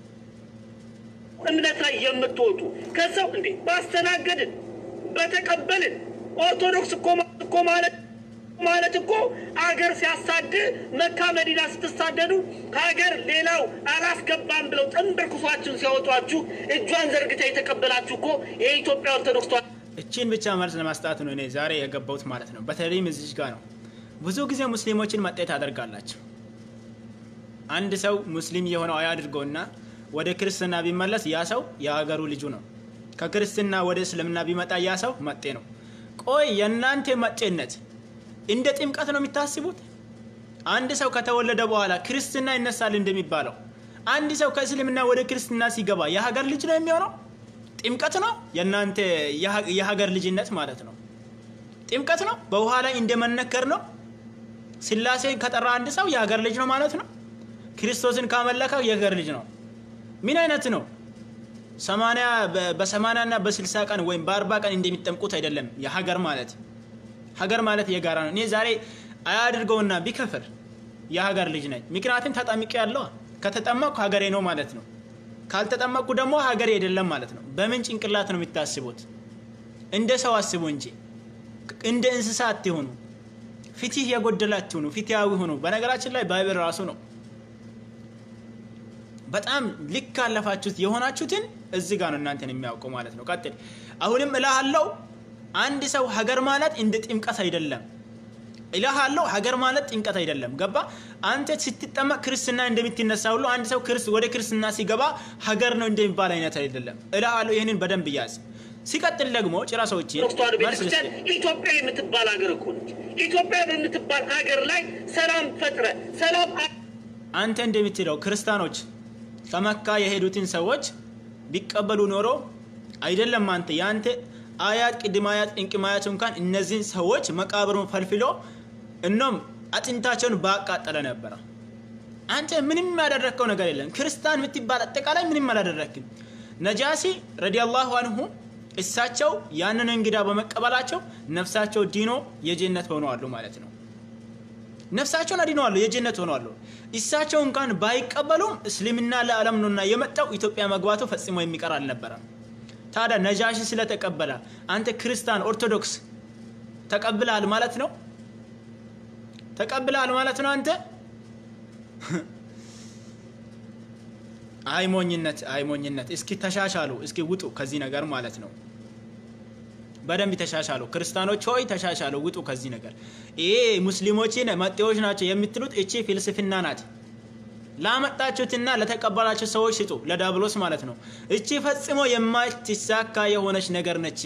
እምነት ላይ የምትወጡ ከሰው እንዴ ባስተናገድን በተቀበልን ኦርቶዶክስ እኮ ማ- እኮ ማለት ማለት እኮ አገር ሲያሳድ መካ መዲና ስትሳደዱ ከሀገር ሌላው አላስገባም ብለው ጥንብር ኩሷችሁን ሲያወጧችሁ እጇን ዘርግታ የተቀበላችሁ እኮ የኢትዮጵያ ኦርቶዶክስ ተዋሕዶ እቺን ብቻ መልስ ለማስጣት ነው እኔ ዛሬ የገባሁት ማለት ነው። በተለይም እዚች ጋር ነው። ብዙ ጊዜ ሙስሊሞችን መጤት አደርጋላቸው። አንድ ሰው ሙስሊም የሆነው አያድርገውና ወደ ክርስትና ቢመለስ ያ ሰው የሀገሩ ልጁ ነው። ከክርስትና ወደ እስልምና ቢመጣ ያ ሰው መጤ ነው። ቆይ የእናንተ መጤነት እንደ ጥምቀት ነው የሚታስቡት? አንድ ሰው ከተወለደ በኋላ ክርስትና ይነሳል እንደሚባለው አንድ ሰው ከእስልምና ወደ ክርስትና ሲገባ የሀገር ልጅ ነው የሚሆነው? ጥምቀት ነው የእናንተ የሀ- የሀገር ልጅነት ማለት ነው። ጥምቀት ነው በውሃ ላይ እንደመነከር ነው። ስላሴን ከጠራ አንድ ሰው የሀገር ልጅ ነው ማለት ነው። ክርስቶስን ካመለከ የሀገር ልጅ ነው። ምን አይነት ነው? ሰማንያ በ- በሰማንያ እና በስልሳ ቀን ወይም በአርባ ቀን እንደሚጠምቁት አይደለም የሀገር ማለት ሀገር ማለት የጋራ ነው። እኔ ዛሬ አያድርገውና ቢከፍር የሀገር ልጅ ነኝ። ምክንያቱም ተጠምቄ ያለዋ ከተጠመቅኩ ሀገሬ ነው ማለት ነው። ካልተጠመቅኩ ደግሞ ሀገሬ አይደለም ማለት ነው። በምን ጭንቅላት ነው የምታስቡት? እንደ ሰው አስቡ እንጂ እንደ እንስሳ አትሆኑ። ፍትህ የጎደላችሁ ነው። ፍትሃዊ ሆኑ። በነገራችን ላይ ባይብል ራሱ ነው በጣም ልክ አለፋችሁት የሆናችሁትን እዚህ ጋር ነው እናንተን የሚያውቀው ማለት ነው። ቀጥል። አሁንም እልሃለሁ አንድ ሰው ሀገር ማለት እንደ ጥምቀት አይደለም። እልሃለሁ ሀገር ማለት ጥምቀት አይደለም። ገባ? አንተ ስትጠመቅ ክርስትና እንደምትነሳ ሁሉ አንድ ሰው ወደ ክርስትና ሲገባ ሀገር ነው እንደሚባል አይነት አይደለም። እልሃለሁ ይህንን በደንብ ያዝ። ሲቀጥል ደግሞ ጭራ ሰዎች ኦርቶዶክስ ተዋሕዶ ቤተክርስቲያን ኢትዮጵያ የምትባል ሀገር እኮ ነች። ኢትዮጵያ በምትባል ሀገር ላይ ሰላም ፈጥረ ሰላም አንተ እንደምትለው ክርስቲያኖች ከመካ የሄዱትን ሰዎች ቢቀበሉ ኖሮ አይደለም አንተ የአንተ አያት ቅድመ አያት ቅንቅም አያት እንኳን እነዚህን ሰዎች መቃብሩን ፈልፍሎ እኖም አጥንታቸውን ባቃጠለ ነበረ። አንተ ምንም ያደረግከው ነገር የለም። ክርስቲያን የምትባል አጠቃላይ ምንም አላደረግክም። ነጃሲ ረዲየላሁ አንሁ እሳቸው ያንን እንግዳ በመቀበላቸው ነፍሳቸው ዲኖ የጀነት ሆነዋሉ ማለት ነው። ነፍሳቸውን አድነዋሉ፣ የጀነት ሆነዋሉ። እሳቸው እንኳን ባይቀበሉም እስልምና ለዓለም ነውና የመጣው ኢትዮጵያ መግባቱ ፈጽሞ የሚቀር አልነበረም። ታዲያ ነጃሺ ስለተቀበለ አንተ ክርስቲያን ኦርቶዶክስ ተቀብለሃል ማለት ነው? ተቀብለሃል ማለት ነው አንተ አይሞኝነት አይሞኝነት። እስኪ ተሻሻሉ፣ እስኪ ውጡ ከዚህ ነገር ማለት ነው። በደንብ ተሻሻሉ። ክርስቲያኖች ሆይ ተሻሻሉ፣ ውጡ ከዚህ ነገር። ይሄ ሙስሊሞችን መጤዎች ናቸው የምትሉት እቺ ፍልስፍና ናት። ላመጣችሁትና ለተቀበላችሁ ሰዎች ስጡ፣ ለዳብሎስ ማለት ነው። እቺ ፈጽሞ የማትሳካ የሆነች ነገር ነች።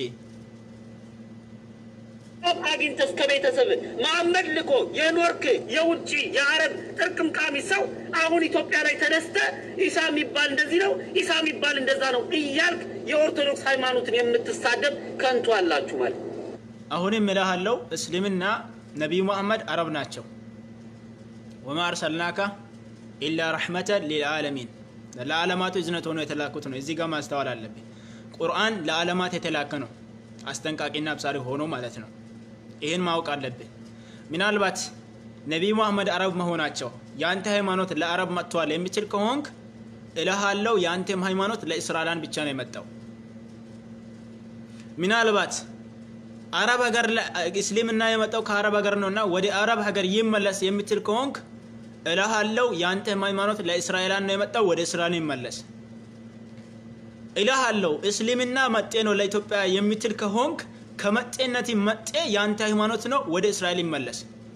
አግኝተህ እስከ ቤተሰብ መሐመድ ልኮ የኖርክ የውጭ የአረብ ጥርቅምቃሚ ሰው አሁን ኢትዮጵያ ላይ ተነስተ ኢሳ የሚባል እንደዚህ ነው፣ ኢሳ የሚባል እንደዛ ነው እያልክ የኦርቶዶክስ ሃይማኖትን የምትሳደብ ከንቱ አላችሁ ማለት አሁንም እልሃለሁ እስልምና ነቢዩ መሐመድ አረብ ናቸው። ወማ አርሰልናካ ኢላ ረሕመተን ሊልዓለሚን ለዓለማቱ እዝነት ሆኖ የተላኩት ነው። እዚህ ጋር ማስተዋል አለብን። ቁርአን ለዓለማት የተላከ ነው። አስጠንቃቂና አብሳሪ ሆኖ ማለት ነው። ይህን ማወቅ አለብን። ምናልባት ነቢይ መሐመድ አረብ መሆናቸው የአንተ ሃይማኖት ለአረብ መጥተዋል የሚችል ከሆንክ እልሃለው የአንተም ሃይማኖት ለእስራኤላን ብቻ ነው የመጣው። ምናልባት አረብ ሀገር እስልምና የመጣው ከአረብ ሀገር ነውና ወደ አረብ ሀገር ይመለስ የምትል ከሆንክ እልሃለው የአንተም ሃይማኖት ለእስራኤላን ነው የመጣው፣ ወደ እስራኤል ይመለስ። እልሃለው እስልምና መጤ ነው ለኢትዮጵያ የምትል ከሆንክ ከመጤነት መጤ የአንተ ሃይማኖት ነው፣ ወደ እስራኤል ይመለስ።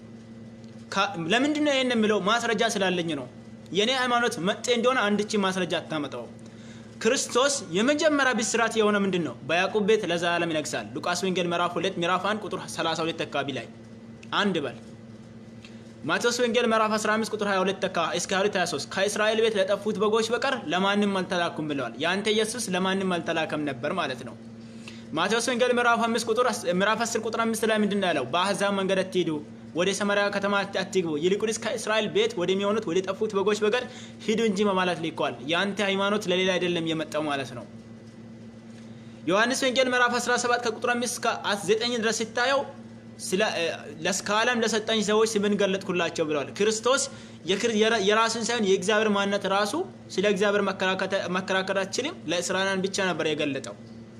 ለምንድን ነው ይህን የምለው? ማስረጃ ስላለኝ ነው። የእኔ ሃይማኖት መጤ እንደሆነ አንድቺ ማስረጃ አታመጣው። ክርስቶስ የመጀመሪያ ብስራት የሆነ ምንድን ነው? በያዕቆብ ቤት ለዘላለም ይነግሳል። ሉቃስ ወንጌል ምዕራፍ 2 ምዕራፍ 1 ቁጥር 32 አካባቢ ላይ አንድ በል። ማቴዎስ ወንጌል ምዕራፍ 15 ቁጥር 22 እስከ 23 ከእስራኤል ቤት ለጠፉት በጎች በቀር ለማንም አልተላኩም ብለዋል። የአንተ ኢየሱስ ለማንም አልተላከም ነበር ማለት ነው። ማቴዎስ ወንጌል ምዕራፍ 5 ቁጥር ምዕራፍ 10 ቁጥር 5 ላይ ምንድን ነው ያለው? በአሕዛብ መንገድ አትሂዱ፣ ወደ ሰማርያ ከተማ አትግቡ፣ ይልቁንስ ከእስራኤል ቤት ወደሚሆኑት ወደ ጠፉት በጎች በቀር ሂዱ እንጂ በማለት ልከዋል። የአንተ ሃይማኖት ለሌላ አይደለም የመጣው ማለት ነው። ዮሐንስ ወንጌል ምዕራፍ 17 ከቁጥር 5 እስከ 9 ድረስ ስታየው ከዓለም ለሰጠኝ ሰዎች ስምን ገለጥኩላቸው ብለዋል። ክርስቶስ የራሱን ሳይሆን የእግዚአብሔር ማንነት ራሱ ስለ እግዚአብሔር መከራከር አትችልም፣ ለእስራኤላውያን ብቻ ነበር የገለጠው።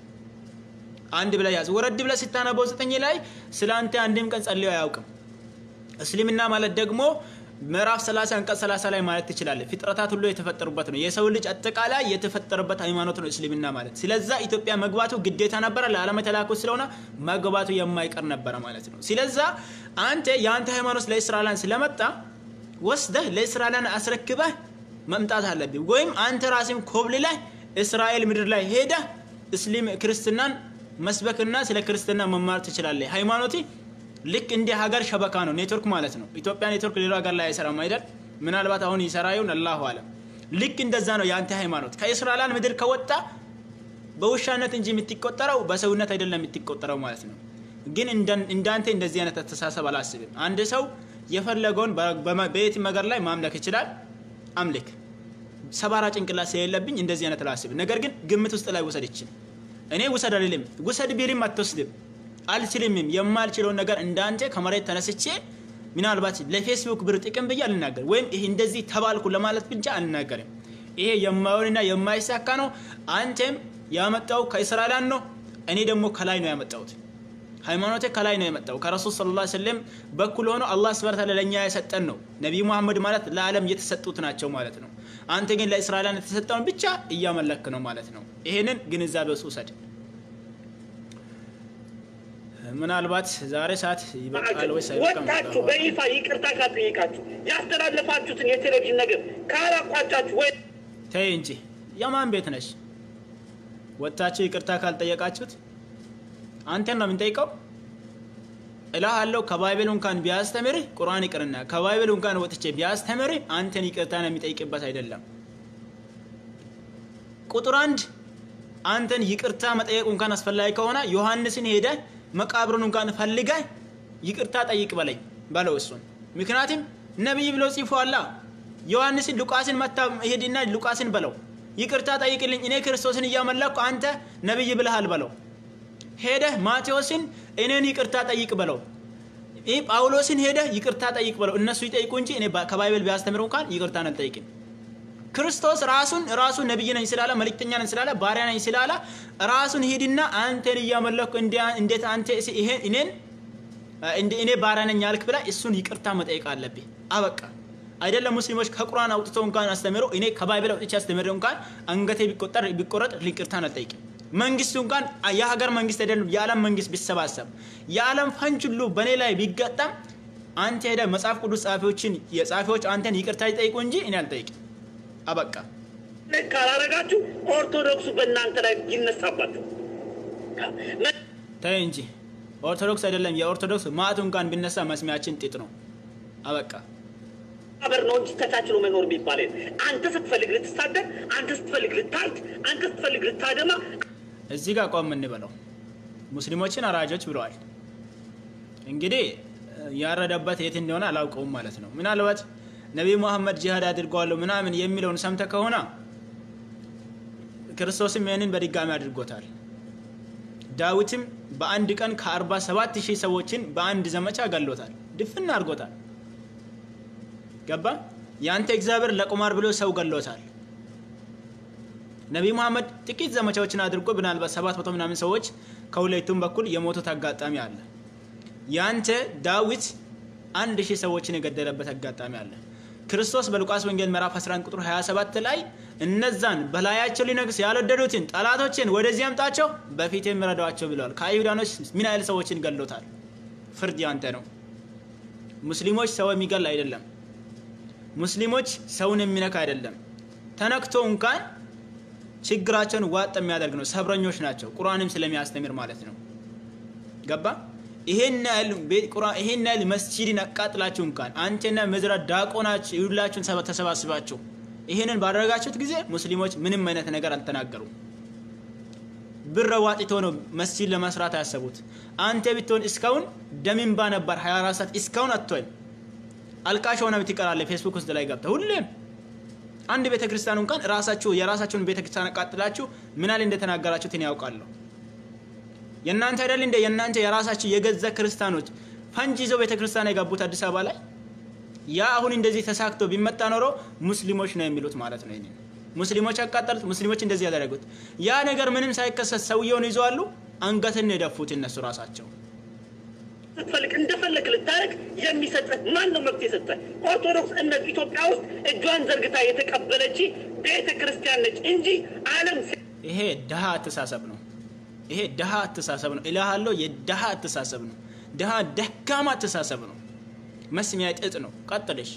አንድ ብለህ ያዝ። ወረድ ብለህ ስታነበው ዘጠኝ ላይ ስለ አንተ አንድም ቀን ጸልዮ አያውቅም። እስልምና ማለት ደግሞ ምዕራፍ 30 አንቀጽ 30 ላይ ማለት ትችላለህ። ፍጥረታት ሁሉ የተፈጠሩበት ነው። የሰው ልጅ አጠቃላይ የተፈጠረበት ሃይማኖት ነው እስልምና ማለት። ስለዛ ኢትዮጵያ መግባቱ ግዴታ ነበረ። ለዓለም የተላኩ ስለሆነ መግባቱ የማይቀር ነበረ ማለት ነው። ስለዛ አንተ የአንተ ሃይማኖት ለእስራኤላን ስለመጣ ወስደህ ለእስራኤላን አስረክበህ መምጣት አለብህ። ወይም አንተ ራስህም ኮብልለህ እስራኤል ምድር ላይ ሄደህ እስሊም ክርስትናን መስበክና ስለ ክርስትና መማር ትችላለህ። ሃይማኖት ልክ እንደ ሀገር ሸበካ ነው፣ ኔትወርክ ማለት ነው። ኢትዮጵያ ኔትወርክ ሌላ ሀገር ላይ አይሰራም አይደል? ምናልባት አሁን ይሰራ ይሁን አላሁ አለም። ልክ እንደዛ ነው የአንተ ሃይማኖት። ከእስራኤላን ምድር ከወጣ በውሻነት እንጂ የምትቆጠረው በሰውነት አይደለም የምትቆጠረው ማለት ነው። ግን እንዳንተ እንደዚህ አይነት አስተሳሰብ አላስብም። አንድ ሰው የፈለገውን በየትም ሀገር ላይ ማምለክ ይችላል። አምልክ። ሰባራ ጭንቅላት ስለሌለብኝ እንደዚህ አይነት አላስብም። ነገር ግን ግምት ውስጥ ላይ ውሰድ ይችል እኔ ውሰድ አልልም። ውሰድ ቢልም አትወስድም። አልችልምም። የማልችለውን ነገር እንዳንተ ከመሬት ተነስቼ ምናልባት ለፌስቡክ ብር ጥቅም ብዬ አልናገርም፣ ወይም ይሄ እንደዚህ ተባልኩ ለማለት ብቻ አልናገርም። ይሄ የማይሆንና የማይሳካ ነው። አንተም ያመጣው ከእስራኤላን ነው፣ እኔ ደግሞ ከላይ ነው ያመጣሁት። ሃይማኖቴ ከላይ ነው የመጣው ከረሱል ሰለላሁ ዐለይሂ ወሰለም በኩል ሆኖ አላህ ሱብሓነሁ ወተዓላ ለእኛ የሰጠን ነው። ነቢዩ መሐመድ ማለት ለዓለም የተሰጡት ናቸው ማለት ነው። አንተ ግን ለእስራኤላን የተሰጠውን ብቻ እያመለክ ነው ማለት ነው። ይሄንን ግንዛቤ ውስጥ ውሰድ። ምናልባት ዛሬ ሰዓት ይበቃል ወይስ አይበቃም? ወጣችሁ በይፋ ይቅርታ ካጠየቃችሁ ያስተላለፋችሁትን የቴሌቪዥን ነገር ካላቋጫችሁ ወይ ተይ እንጂ የማን ቤት ነሽ? ወጥታችሁ ይቅርታ ካልጠየቃችሁት አንተን ነው የምንጠይቀው። እልሃለሁ ከባይብል እንኳን ቢያስተምርህ ቁርአን ይቅርና ከባይብል እንኳን ወጥቼ ቢያስተምርህ አንተን ይቅርታ ነው የሚጠይቅበት አይደለም። ቁጥር አንድ አንተን ይቅርታ መጠየቅ እንኳን አስፈላጊ ከሆነ ዮሐንስን ሄደ መቃብሩን እንኳን ፈልገ ይቅርታ ጠይቅ በለኝ በለው እሱን። ምክንያቱም ነቢይ ብሎ ጽፎአላ። ዮሐንስን ሉቃስን መታ ሄድና ሉቃስን በለው ይቅርታ ጠይቅልኝ እኔ ክርስቶስን እያመለኩ አንተ ነቢይ ብለሃል በለው። ሄደህ ማቴዎስን እኔን ይቅርታ ጠይቅ በለው። ይህ ጳውሎስን ሄደህ ይቅርታ ጠይቅ በለው። እነሱ ይጠይቁ እንጂ እኔ ከባይብል ቢያስተምሩ እንኳን ይቅርታን አልጠይቅም። ክርስቶስ ራሱን ራሱ ነቢይ ነኝ ስላለ መልእክተኛ ነኝ ስላለ ባሪያ ነኝ ስላለ ራሱን ሂድና አንተን እያመለኩ እንዴት አንተ ይሄን እኔን እኔ ባሪያ ነኝ ያልክ ብላ እሱን ይቅርታ መጠየቅ አለብህ። አበቃ። አይደለም ሙስሊሞች ከቁርአን አውጥተው እንኳን አስተምረው እኔ ከባይብል አውጥቼ አስተምረው እንኳን አንገቴ ቢቆጠር ቢቆረጥ ይቅርታን አልጠይቅም። መንግስቱ እንኳን የሀገር መንግስት አይደለም የዓለም መንግስት ቢሰባሰብ የዓለም ፈንጅ ሁሉ በእኔ ላይ ቢገጠም አንተ ሄደ መጽሐፍ ቅዱስ ጸሐፊዎችን የጸሐፊዎች አንተን ይቅርታ ይጠይቁ እንጂ እኔ አልጠይቅም። አበቃ። ካላረጋችሁ ኦርቶዶክሱ በእናንተ ላይ ይነሳባችሁ። ተይ እንጂ ኦርቶዶክስ አይደለም የኦርቶዶክስ ማዕቱ እንኳን ቢነሳ መስሚያችን ጥጥ ነው። አበቃ። ማህበር ነው እንጂ ተቻችሎ መኖር የሚባል አንተ ስትፈልግ ልትሳደብ፣ አንተ ስትፈልግ ልታርድ፣ አንተ ስትፈልግ ልታደማ። እዚህ ጋር ቆም እንበለው። ሙስሊሞችን አራጆች ብለዋል። እንግዲህ ያረደበት የት እንደሆነ አላውቀውም ማለት ነው። ምናልባት ነቢይ መሐመድ ጂሃድ አድርገዋለሁ ምናምን የሚለውን ሰምተ ከሆነ ክርስቶስም ይህንን በድጋሚ አድርጎታል። ዳዊትም በአንድ ቀን ከ47 ሺህ ሰዎችን በአንድ ዘመቻ ገሎታል፣ ድፍን አድርጎታል። ገባ? የአንተ እግዚአብሔር ለቁማር ብሎ ሰው ገሎታል። ነቢይ መሐመድ ጥቂት ዘመቻዎችን አድርጎ ምናልባት ሰባት መቶ ምናምን ሰዎች ከሁለቱም በኩል የሞቱት አጋጣሚ አለ። የአንተ ዳዊት አንድ ሺህ ሰዎችን የገደለበት አጋጣሚ አለ። ክርስቶስ በሉቃስ ወንጌል ምዕራፍ 11 ቁጥር 27 ላይ እነዛን በላያቸው ሊነግስ ያልወደዱትን ጠላቶችን ወደዚህ አምጣቸው በፊት የሚረዷቸው ብለዋል። ከአይሁዳኖች ምን ያህል ሰዎችን ገሎታል? ፍርድ ያንተ ነው። ሙስሊሞች ሰው የሚገል አይደለም። ሙስሊሞች ሰውን የሚነካ አይደለም። ተነክቶ እንኳን ችግራቸውን ዋጥ የሚያደርግ ነው። ሰብረኞች ናቸው። ቁርአንም ስለሚያስተምር ማለት ነው። ገባ? ይሄን ያህል መስጂድን አቃጥላችሁ እንኳን አንተና መዝራ ዳቆናችሁ ሁላችሁን ተሰባስባችሁ ይሄንን ባደረጋችሁት ጊዜ ሙስሊሞች ምንም አይነት ነገር አልተናገሩም። ብር ዋጥቶ ነው መስጂድ ለመስራት ያሰቡት። አንተ ብትሆን እስካሁን ደምንባ ነበር 24 ሰዓት እስካሁን አትሆን አልቃሽ ሆነ ትቀራለህ። ፌስቡክ ውስጥ ላይ ገብተህ ሁሌም አንድ ቤተ ክርስቲያን እንኳን ራሳችሁ የራሳችሁን ቤተ ክርስቲያን አቃጥላችሁ ምን ያህል እንደተናገራችሁት እኔ ያውቃለሁ። የእናንተ አይደል እንደ የእናንተ የራሳችሁ የገዛ ክርስቲያኖች ፈንጅ ይዘው ቤተ ክርስቲያን የገቡት አዲስ አበባ ላይ ያ አሁን እንደዚህ ተሳክቶ ቢመጣ ኖሮ ሙስሊሞች ነው የሚሉት ማለት ነው። ይሄንን ሙስሊሞች ያቃጠሉት፣ ሙስሊሞች እንደዚህ ያደረጉት ያ ነገር ምንም ሳይከሰት ሰውየውን ይዘዋሉ። አንገትን የደፉት እነሱ ራሳቸው። ስትፈልግ እንደፈለግ ልታደርግ የሚሰጥህ ማን ነው መብት የሰጠህ? ኦርቶዶክስ እምነት ኢትዮጵያ ውስጥ እጇን ዘርግታ የተቀበለች ቤተ ክርስቲያን ነች እንጂ ዓለም ይሄ ድሃ አተሳሰብ ነው። ይሄ ድሃ አተሳሰብ ነው እልሃለሁ። የድሃ አተሳሰብ ነው። ድሃ ደካማ አተሳሰብ ነው። መስሚያ ጥጥ ነው። ቀጥልሽ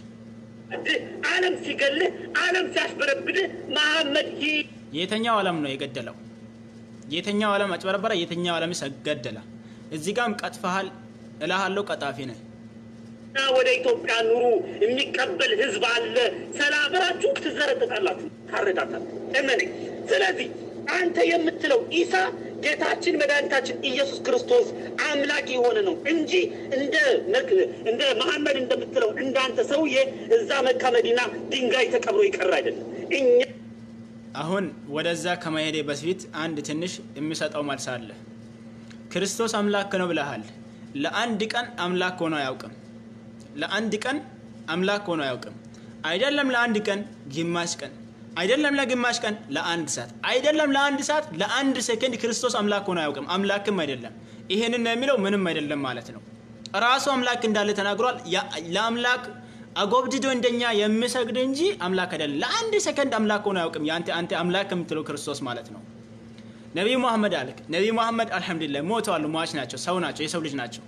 ዓለም ሲገልህ ዓለም ሲያስበረብድህ መሐመድ ይህ የተኛው ዓለም ነው የገደለው? የተኛው ዓለም አጭበረበረ? የተኛው ዓለም ገደለ? እዚህ ጋም ቀጥፈሃል እልሃለሁ። ቀጣፊ ነህ። ወደ ኢትዮጵያ ኑሩ የሚቀበል ህዝብ አለ። ሰላም ብላችሁ ትዘረጥጣላችሁ፣ ታረዳታል። እመነኝ። ስለዚህ አንተ የምትለው ኢሳ ጌታችን መድኃኒታችን ኢየሱስ ክርስቶስ አምላክ የሆነ ነው እንጂ እንደ እንደ መሐመድ እንደምትለው እንዳንተ ሰውዬ እዛ መካ መዲና ድንጋይ ተቀብሮ ይቀር አይደለም። እኛ አሁን ወደዛ ከመሄዴ በፊት አንድ ትንሽ የሚሰጠው መልስ አለ። ክርስቶስ አምላክ ነው ብለሃል። ለአንድ ቀን አምላክ ሆኖ አያውቅም። ለአንድ ቀን አምላክ ሆኖ አያውቅም። አይደለም ለአንድ ቀን ግማሽ ቀን አይደለም ለግማሽ ቀን ለአንድ ሰዓት አይደለም ለአንድ ሰዓት ለአንድ ሴከንድ ክርስቶስ አምላክ ሆኖ አያውቅም። አምላክም አይደለም። ይሄንን ነው የሚለው ምንም አይደለም ማለት ነው። ራሱ አምላክ እንዳለ ተናግሯል። ለአምላክ አጎብድዶ እንደኛ የሚሰግድ እንጂ አምላክ አይደለም። ለአንድ ሰከንድ አምላክ ሆኖ አያውቅም። የአንተ አንተ አምላክ የምትለው ክርስቶስ ማለት ነው። ነቢዩ መሐመድ አልክ። ነቢዩ መሐመድ አልሐምዱሊላህ ሞተዋል። ሟች ናቸው። ሰው ናቸው። የሰው ልጅ ናቸው።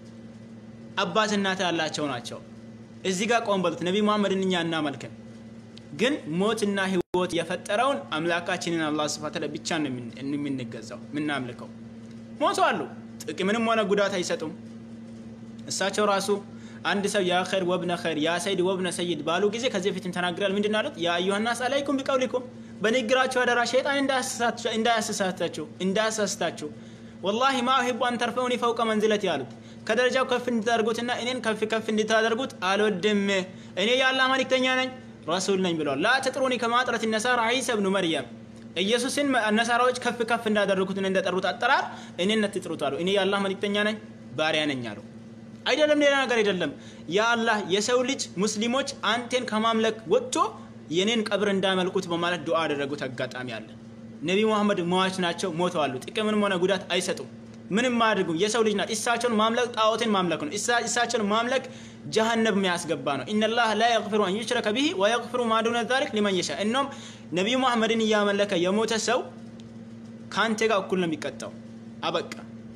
አባት እናት ያላቸው ናቸው። እዚህ ጋር ቆም በሉት። ነቢዩ መሐመድን እኛ እናመልክን ግን ሞትና ህይወት የፈጠረውን አምላካችንን አላህ ስብሐ ወተዓላ ብቻ ነው የምንገዛው የምናምልከው። ሞተዋሉ። ጥቅምንም ሆነ ጉዳት አይሰጡም። እሳቸው ራሱ አንድ ሰው ያ ኸይር ወብነ ኸይር ያ ሰይድ ወብነ ሰይድ ባሉ ጊዜ ከዚህ በፊትም ተናግረዋል። ምንድን ነው ያሉት? ያ አዩሃ ናስ አለይኩም ቢቀውሊኩም በንግግራችሁ አደራ ሸይጣን እንዳያሳስታችሁ እንዳያሳስታችሁ ወላሂ ማ ኡሂቡ አን ተርፈኡኒ ፈውቀ መንዝለት ያሉት ከደረጃው ከፍ እንድታደርጉትና እኔን ከፍ ከፍ እንድታደርጉት አልወድም። እኔ የአላህ መልእክተኛ ነኝ ረሱል ነኝ ብለዋል። ላ ተጥሩኒ ከማጥረት ነሳራ ዒሳ ብኑ መርየም ኢየሱስን ነሳራዎች ከፍ ከፍ እንዳደረጉት እንደጠሩት አጠራር እኔን አትጥሩት አሉ። እኔ የአላህ መልእክተኛ ነኝ ባሪያ ነኝ አሉ። አይደለም ሌላ ነገር አይደለም። ያ አላህ የሰው ልጅ ሙስሊሞች አንቴን ከማምለክ ወጥቶ የኔን ቀብር እንዳመልኩት በማለት ዱዓ ያደረጉት አጋጣሚ አለ። ነቢ ሙሐመድ መዋች ናቸው፣ ሞተዋሉ። ጥቅምንም ሆነ ጉዳት አይሰጡም። ምንም አያደርጉም። የሰው ልጅ ናት። እሳቸውን ማምለክ ጣዖትን ማምለክ ነው። እሳቸውን ማምለክ ጀሃነብ የሚያስገባ ነው። ኢነላህ ላ የግፊሩ አን ዩሽረከ ቢሂ ወየግፊሩ ማ ዱነ ዛሊክ ሊመን የሻ። እኖም ነቢዩ መሐመድን እያመለከ የሞተ ሰው ከአንተ ጋር እኩል ነው የሚቀጣው። አበቃ።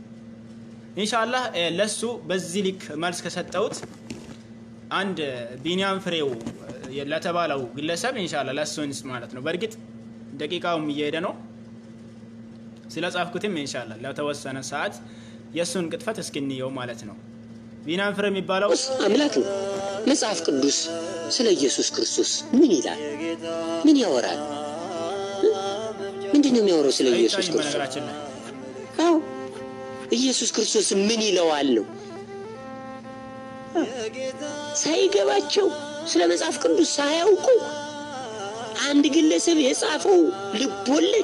ኢንሻአላህ ለሱ በዚህ ልክ መልስ ከሰጠሁት አንድ ቢንያም ፍሬው ለተባለው ግለሰብ ኢንሻአላህ ለሱ እንስ ማለት ነው። በእርግጥ ደቂቃውም እየሄደ ነው። ስለ ጻፍኩትም ኢንሻአላህ ለተወሰነ ሰዓት የእሱን ቅጥፈት እስክንየው ማለት ነው። ቢንያም ፍሬው የሚባለው አምላክ ነው። መጽሐፍ ቅዱስ ስለ ኢየሱስ ክርስቶስ ምን ይላል? ምን ያወራል? ምንድን ነው የሚያወራው ስለ ኢየሱስ አይታይም ክርስቶስ? በነገራችን ላይ አዎ ኢየሱስ ክርስቶስ ምን ይለዋል ነው ሳይገባቸው ስለ መጽሐፍ ቅዱስ ሳያውቁ አንድ ግለሰብ የጻፈው ልብ ወለድ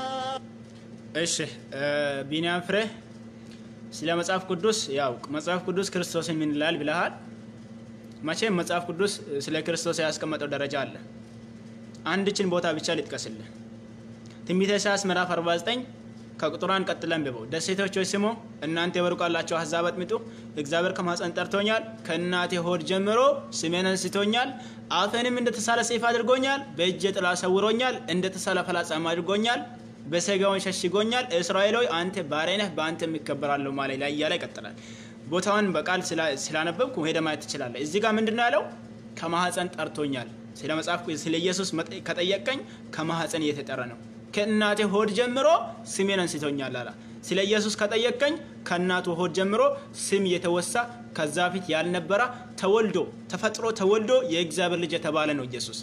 እሺ ቢንያም ፍሬ ስለ መጽሐፍ ቅዱስ ያው መጽሐፍ ቅዱስ ክርስቶስን ምን ይላል ብለሃል። መቼም መጽሐፍ ቅዱስ ስለ ክርስቶስ ያስቀመጠው ደረጃ አለ። አንድችን ቦታ ብቻ ልጥቀስልህ። ትንቢተ ኢሳያስ ምዕራፍ 49 ከቁጥሯን ቀጥለን ብበው ደሴቶች ሆይ ስሙ፣ እናንተ የበሩቅ ያላችሁ አሕዛብ አድምጡ። እግዚአብሔር ከማኅፀን ጠርቶኛል፣ ከእናቴ ሆድ ጀምሮ ስሜን አንስቶኛል። አፌንም እንደተሳለ ሰይፍ አድርጎኛል፣ በእጄ ጥላ ሰውሮኛል፣ እንደተሳለ ፈላጻም አድርጎኛል፣ በሰጋውን ሸሽጎኛል። እስራኤል ሆይ አንተ ባሪያ ነህ፣ በአንተ የሚከበራለሁ ማለት ላይ እያለ ይቀጥላል። ቦታውን በቃል ስላነበብኩ ሄደ ማየት ትችላለህ። እዚህ ጋር ምንድን ነው ያለው? ከማኅፀን ጠርቶኛል። ስለ መጽሐፍ ስለ ኢየሱስ መጠ- ከጠየቀኝ ከማኅፀን እየተጠረ ነው። ከእናቴ ሆድ ጀምሮ ስሜን አንስቶኛል አላ። ስለ ኢየሱስ ከጠየቀኝ ከእናቱ ሆድ ጀምሮ ስም የተወሳ ከዛ ፊት ያልነበረ ተወልዶ ተፈጥሮ ተወልዶ የእግዚአብሔር ልጅ የተባለ ነው ኢየሱስ።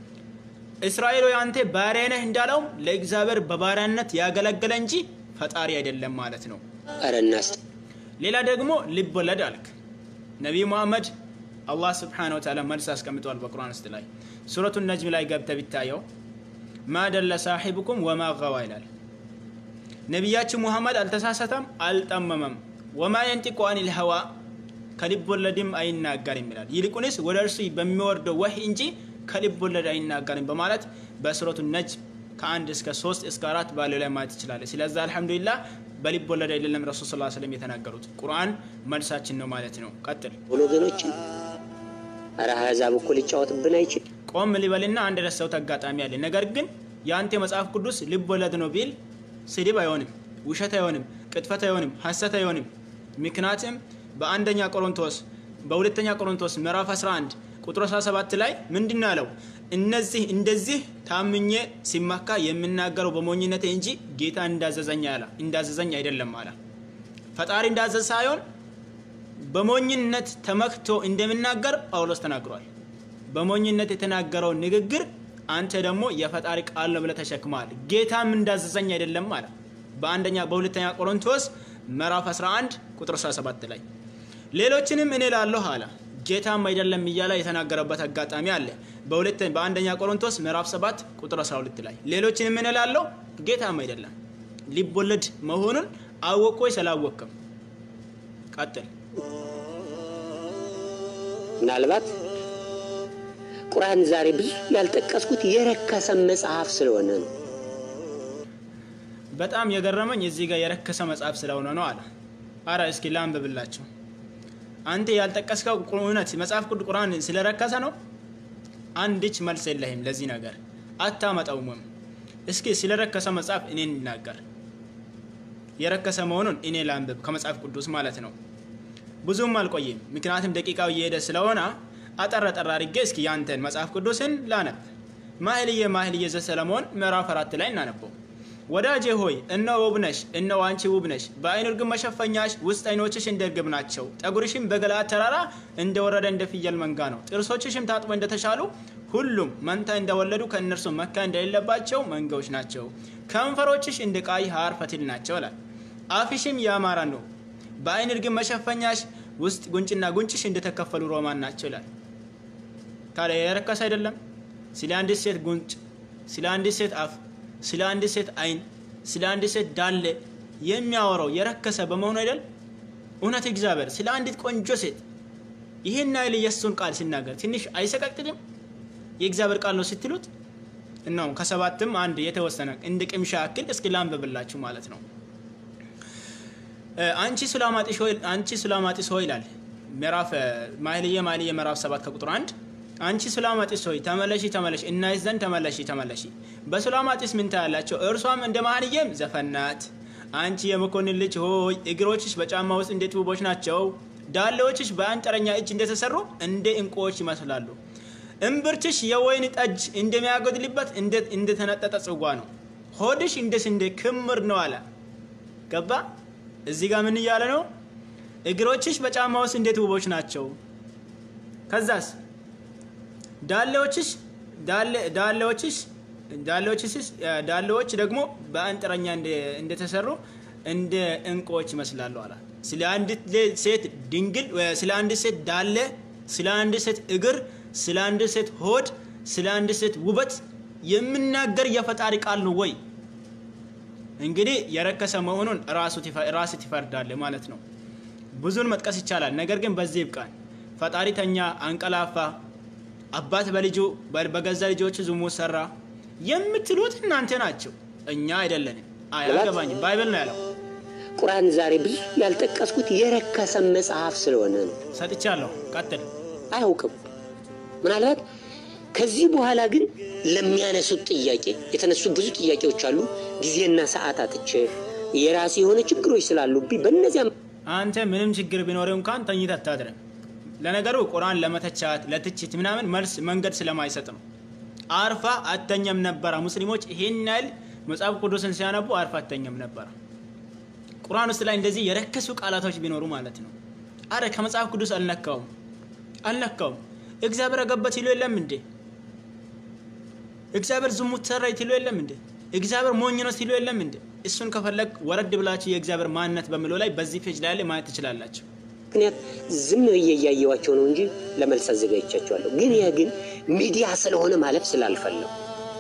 እስራኤል ሆይ አንተ ባሪያ ነህ እንዳለውም ለእግዚአብሔር በባሪያነት ያገለገለ እንጂ ፈጣሪ አይደለም ማለት ነው። ኧረ እናስ ሌላ ደግሞ ልብ ወለድ አልክ። ነቢይ ሙሐመድ አላህ ስብሓነ ወተዓላ መልስ አስቀምጠዋል በቁርአን ውስጥ ላይ ሱረቱ ነጅም ላይ ገብተ ቢታየው ማ ደለ ሳሒብኩም ወማ ገዋ ይላል። ነቢያችን ሙሐመድ አልተሳሳተም፣ አልጠመመም። ወማ የንጢቁ አኒል ሀዋ ከልብ ወለድም አይናገርም ይላል። ይልቁንስ ወደ እርሱ በሚወርደው ወህይ እንጂ ከልብ ወለድ አይናገርም በማለት በሱረቱ ነጅም ከአንድ እስከ ሶስት እስከ አራት ባለው ላይ ማየት ይችላል። ስለዛ አልሐምዱሊላህ በልብ ወለድ አይደለም ረሱል ስ ስለም የተናገሩት ቁርአን መልሳችን ነው ማለት ነው። ቀጥል ወገኖችን ኧረ አሕዛብ እኮ ሊጫወትብን አይችል ቆም ሊበልና አንድ ረሳሁት አጋጣሚ አለ። ነገር ግን የአንተ መጽሐፍ ቅዱስ ልብ ወለድ ነው ቢል ስድብ አይሆንም፣ ውሸት አይሆንም፣ ቅጥፈት አይሆንም፣ ሐሰት አይሆንም። ምክንያቱም በአንደኛ ቆሮንቶስ በሁለተኛ ቆሮንቶስ ምዕራፍ 11 ቁጥር 17 ላይ ምንድን ነው ያለው? እነዚህ እንደዚህ ታምኜ ሲመካ የምናገረው በሞኝነቴ እንጂ ጌታ እንዳዘዘኝ አለ እንዳዘዘኝ አይደለም አለ። ፈጣሪ እንዳዘዘ ሳይሆን በሞኝነት ተመክቶ እንደሚናገር ጳውሎስ ተናግሯል። በሞኝነት የተናገረው ንግግር አንተ ደግሞ የፈጣሪ ቃል ነው ብለህ ተሸክመሃል። ጌታም እንዳዘዘኝ አይደለም አለ በአንደኛ በሁለተኛ ቆሮንቶስ ምዕራፍ 11 ቁጥር 17 ላይ ሌሎችንም እኔ ላለሁ አለ ጌታም አይደለም እያለ የተናገረበት አጋጣሚ አለ። በሁለተ በአንደኛ ቆሮንቶስ ምዕራፍ 7 ቁጥር 12 ላይ ሌሎችንም እኔ ላለሁ ጌታም አይደለም ልብ ወለድ መሆኑን አወቅ ወይ ስላወቅም ቀጥል ምናልባት ቁርአን ዛሬ ብዙ ያልጠቀስኩት የረከሰ መጽሐፍ ስለሆነ ነው። በጣም የገረመኝ እዚህ ጋር የረከሰ መጽሐፍ ስለሆነ ነው አለ። አረ እስኪ ላንብብላችሁ። አንተ ያልጠቀስከው እውነት መጽሐፍ ቅዱስ ቁርአን ስለረከሰ ነው? አንድች መልስ የለህም ለዚህ ነገር አታመጣውምም። እስኪ ስለረከሰ መጽሐፍ እኔ እንናገር። የረከሰ መሆኑን እኔ ላንብብ ከመጽሐፍ ቅዱስ ማለት ነው። ብዙም አልቆይም፣ ምክንያቱም ደቂቃው እየሄደ ስለሆነ አጠር አጠር አድርጌ እስኪ ያንተን መጽሐፍ ቅዱስን ላነብ። ማህልየ ማህልየ ዘሰለሞን ምዕራፍ አራት ላይ እናነበው። ወዳጄ ሆይ እነሆ ውብ ነሽ፣ እነሆ አንቺ ውብ ነሽ። በአይን እርግብ መሸፈኛሽ ውስጥ አይኖችሽ እንደ እርግብ ናቸው። ጠጉርሽም በገለዓድ ተራራ እንደወረደ እንደ ፍየል መንጋ ነው። ጥርሶችሽም ታጥቦ እንደተሻሉ ሁሉም መንታ እንደወለዱ ከእነርሱ መካ እንደሌለባቸው መንጋዎች ናቸው። ከንፈሮችሽ እንደ ቀይ ሐር ፈትል ናቸው ይላል። አፍሽም ያማረ ነው። በአይን እርግብ መሸፈኛሽ ውስጥ ጉንጭና ጉንጭሽ እንደተከፈሉ ሮማን ናቸው ይላል። ታዲያ የረከሰ አይደለም? ስለ አንዲት ሴት ጉንጭ፣ ስለ አንዲት ሴት አፍ፣ ስለ አንዲት ሴት አይን፣ ስለ አንዲት ሴት ዳሌ የሚያወራው የረከሰ በመሆኑ አይደል? እውነት እግዚአብሔር ስለ አንዲት ቆንጆ ሴት ይህን ያህል የእሱን ቃል ሲናገር ትንሽ አይሰቀቅጥም? የእግዚአብሔር ቃል ነው ስትሉት እናው ከሰባትም አንድ የተወሰነ እንደ ቅምሻ ያክል እስኪ ላንብብላችሁ ማለት ነው። አንቺ ሱላማጢስ ሆይ አንቺ ሱላማጢስ ሆይ ይላል ምዕራፍ ማህልየ ማህልየ ምዕራፍ 7 ከቁጥር 1 አንቺ ሱላማጢስ ሆይ ተመለሺ ተመለሺ እናይሽ ዘንድ ተመለሺ ተመለሺ። በሱላማጢስ ምን ታያላቸው? እርሷም እንደ ማህልየም ዘፈን ናት። አንቺ የመኮንን ልጅ ሆይ እግሮችሽ በጫማ ውስጥ እንዴት ውቦች ናቸው። ዳሌዎችሽ በአንጥረኛ እጅ እንደተሰሩ እንደ እንቁዎች ይመስላሉ። እምብርትሽ የወይን ጠጅ እንደሚያጎድልበት እንደተነጠጠ ጽዋ ነው። ሆድሽ እንደ ስንዴ ክምር ነው አለ። ገባ? እዚህ ጋር ምን እያለ ነው? እግሮችሽ በጫማ ውስጥ እንዴት ውቦች ናቸው። ከዛስ ዳሌዎችሽ ዳሌዎችሽ ዳሌዎችሽ ዳሌዎች ደግሞ በአንጥረኛ እንደተሰሩ እንደ እንቁዎች ይመስላሉ አለ። ስለ አንዲት ሴት ድንግል፣ ስለ አንዲት ሴት ዳሌ፣ ስለ አንዲት ሴት እግር፣ ስለ አንዲት ሴት ሆድ፣ ስለ አንዲት ሴት ውበት የምናገር የፈጣሪ ቃል ነው ወይ? እንግዲህ የረከሰ መሆኑን ራሱ ትፈርዳለ ማለት ነው። ብዙን መጥቀስ ይቻላል፣ ነገር ግን በዚህ ይብቃን። ፈጣሪ ተኛ፣ አንቀላፋ፣ አባት በልጁ በገዛ ልጆቹ ዝሙት ሰራ የምትሉት እናንተ ናቸው፣ እኛ አይደለንም። አያገባኝም። ባይብል ነው ያለው። ቁርአን ዛሬ ብዙ ያልጠቀስኩት የረከሰ መጽሐፍ ስለሆነ ነው። ሰጥቻለሁ። ቀጥል። አያውቅም። ምናልባት ከዚህ በኋላ ግን ለሚያነሱት ጥያቄ የተነሱ ብዙ ጥያቄዎች አሉ። ጊዜና ሰዓት አጥቼ የራሴ የሆነ ችግሮች ስላሉብኝ በእነዚያ አንተ ምንም ችግር ቢኖር እንኳን ተኝተህ አታድርም። ለነገሩ ቁርአን ለመተቻት ለትችት ምናምን መልስ መንገድ ስለማይሰጥ ነው። አርፋ አተኛም ነበረ። ሙስሊሞች ይሄን ያህል መጽሐፍ ቅዱስን ሲያነቡ አርፋ አተኛም ነበረ። ቁርአን ውስጥ ላይ እንደዚህ የረከሱ ቃላቶች ቢኖሩ ማለት ነው። አረ ከመጽሐፍ ቅዱስ አልነካውም አልነካውም። እግዚአብሔር አገበት ይሉ የለም እንዴ? እግዚአብሔር ዝሙት ሰራ ይትሉ የለም እንዴ? እግዚአብሔር ሞኝ ነው ሲሉ የለም እንዴ? እሱን ከፈለግ ወረድ ብላችሁ የእግዚአብሔር ማንነት በሚለው ላይ በዚህ ፔጅ ላይ ማየት ትችላላችሁ። ምክንያት ዝም ብዬ እያየዋቸው ነው እንጂ ለመልስ አዘጋጅቻቸዋለሁ። ግን ይህ ግን ሚዲያ ስለሆነ ማለፍ ስላልፈለሁ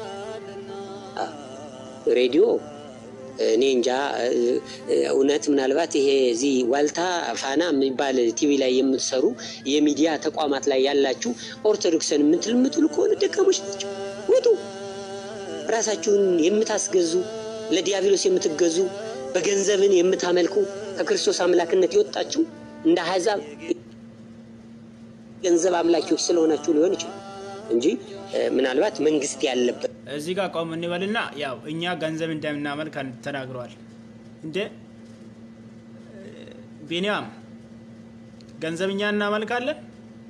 ሬዲዮ እኔ እንጃ እውነት ምናልባት ይሄ እዚህ ዋልታ ፋና የሚባል ቲቪ ላይ የምትሰሩ የሚዲያ ተቋማት ላይ ያላችሁ ኦርቶዶክስን የምትል የምትሉ ከሆነ ደካሞች ናቸው። ውጡ። ራሳችሁን የምታስገዙ ለዲያብሎስ የምትገዙ በገንዘብን የምታመልኩ ከክርስቶስ አምላክነት የወጣችሁ እንደ አሕዛብ ገንዘብ አምላኪዎች ስለሆናችሁ ሊሆን ይችላል እንጂ ምናልባት መንግስት ያለበት እዚህ ጋር ቆም እንበልና ያው እኛ ገንዘብ እንደምናመልክ ተናግረዋል። እንደ ቢኒያም ገንዘብ እኛ እናመልካለን።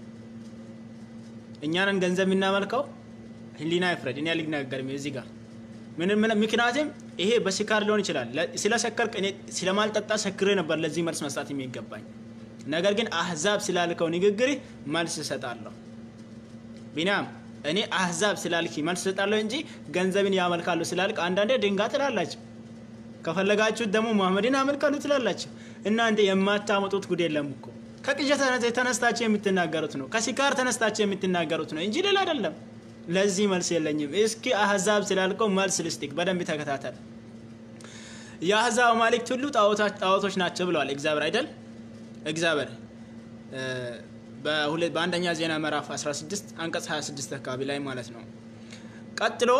እኛንን ገንዘብ የምናመልከው ህሊና ይፍረድ። እኔ አልናገርም እዚህ ጋር ምንም ምክንያቱም ይሄ በስካር ሊሆን ይችላል። ስለሰከርክ እኔ ስለማልጠጣ ሰክሬ ነበር ለዚህ መልስ መስጠት የሚገባኝ። ነገር ግን አህዛብ ስላልከው ንግግር መልስ እሰጣለሁ። ቢኒያም እኔ አህዛብ ስላልክ መልስ እሰጣለሁ እንጂ ገንዘብን ያመልካሉ ስላልክ አንዳንዴ ድንጋይ ትላላችሁ። ከፈለጋችሁት ደግሞ ሙሐመድን ያመልካሉ ትላላችሁ። እናንተ የማታመጡት ጉድ የለም እኮ ከቅዠት ተነስታችሁ የምትናገሩት ነው። ከሲካር ተነስታችሁ የምትናገሩት ነው እንጂ ሌላ አይደለም። ለዚህ መልስ የለኝም። እስኪ አህዛብ ስላልከው መልስ ልስጥክ። በደንብ ተከታተል። የአህዛብ አማልክት ሁሉ ጣዖቶች ናቸው ብለዋል እግዚአብሔር አይደል? እግዚአብሔር በሁለ- በአንደኛ ዜና ምዕራፍ 16 አንቀጽ 26 አካባቢ ላይ ማለት ነው። ቀጥሎ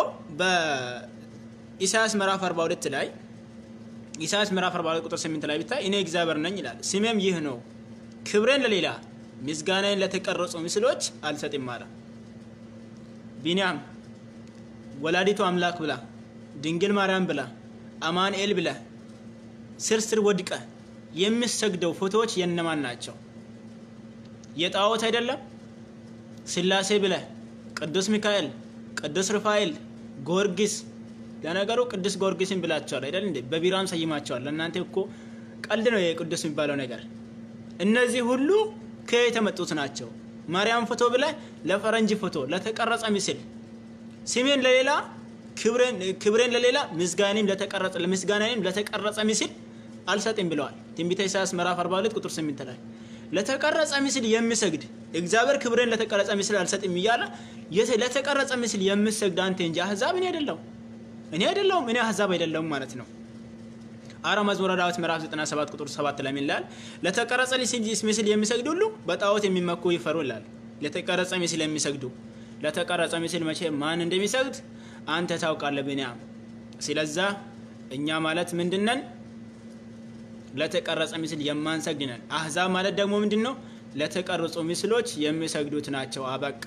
በኢሳያስ ምዕራፍ 42 ላይ ኢሳያስ ምዕራፍ 42 ቁጥር 8 ላይ ቢታይ እኔ እግዚአብሔር ነኝ ይላል፣ ስሜም ይህ ነው፣ ክብሬን ለሌላ ምስጋናዬን ለተቀረጹ ምስሎች አልሰጥም አለ። ቢንያም ወላዲቱ አምላክ ብላ ድንግል ማርያም ብላ አማኑኤል ብላ ስር ስር ወድቀ የሚሰግደው ፎቶዎች የነማን ናቸው? የጣዖት አይደለም። ስላሴ ብለ ቅዱስ ሚካኤል፣ ቅዱስ ሩፋኤል፣ ጊዮርጊስ ለነገሩ ቅዱስ ጊዮርጊስን ብላቸዋል አይደል እንዴ? በቢራም ሰይማቸዋል። ለእናንተ እኮ ቀልድ ነው የቅዱስ የሚባለው ነገር። እነዚህ ሁሉ ከየት የመጡት ናቸው? ማርያም ፎቶ ብለ ለፈረንጅ ፎቶ ለተቀረጸ ምስል ስሜን ለሌላ ክብሬን ለሌላ ምስጋኔም ለተቀረጸ ምስጋናኔም ለተቀረጸ ምስል አልሰጥም ብለዋል። ትንቢተ ኢሳያስ ምዕራፍ 42 ቁጥር 8 ላይ ለተቀረጸ ምስል የሚሰግድ እግዚአብሔር ክብሬን ለተቀረጸ ምስል አልሰጥም እያለ የተ- ለተቀረጸ ምስል የምሰግድ አንተ እንጂ አህዛብ እኔ አይደለሁም እኔ አይደለሁም እኔ አህዛብ አይደለሁም ማለት ነው። አራ መዝሙረ ዳዊት ምዕራፍ 97 ቁጥር 7 ላይ ምን ይላል? ለተቀረጸ ምስል የሚሰግድ ሁሉ በጣዖት የሚመኩ ይፈሩ ይላል። ለተቀረጸ ምስል የሚሰግዱ ለተቀረጸ ምስል መቼ ማን እንደሚሰግድ አንተ ታውቃለህ ብንያም። ስለዛ እኛ ማለት ምንድነን? ለተቀረጸ ምስል የማንሰግድ ነን። አህዛብ ማለት ደግሞ ምንድን ነው? ለተቀረጹ ምስሎች የሚሰግዱት ናቸው። አበቃ።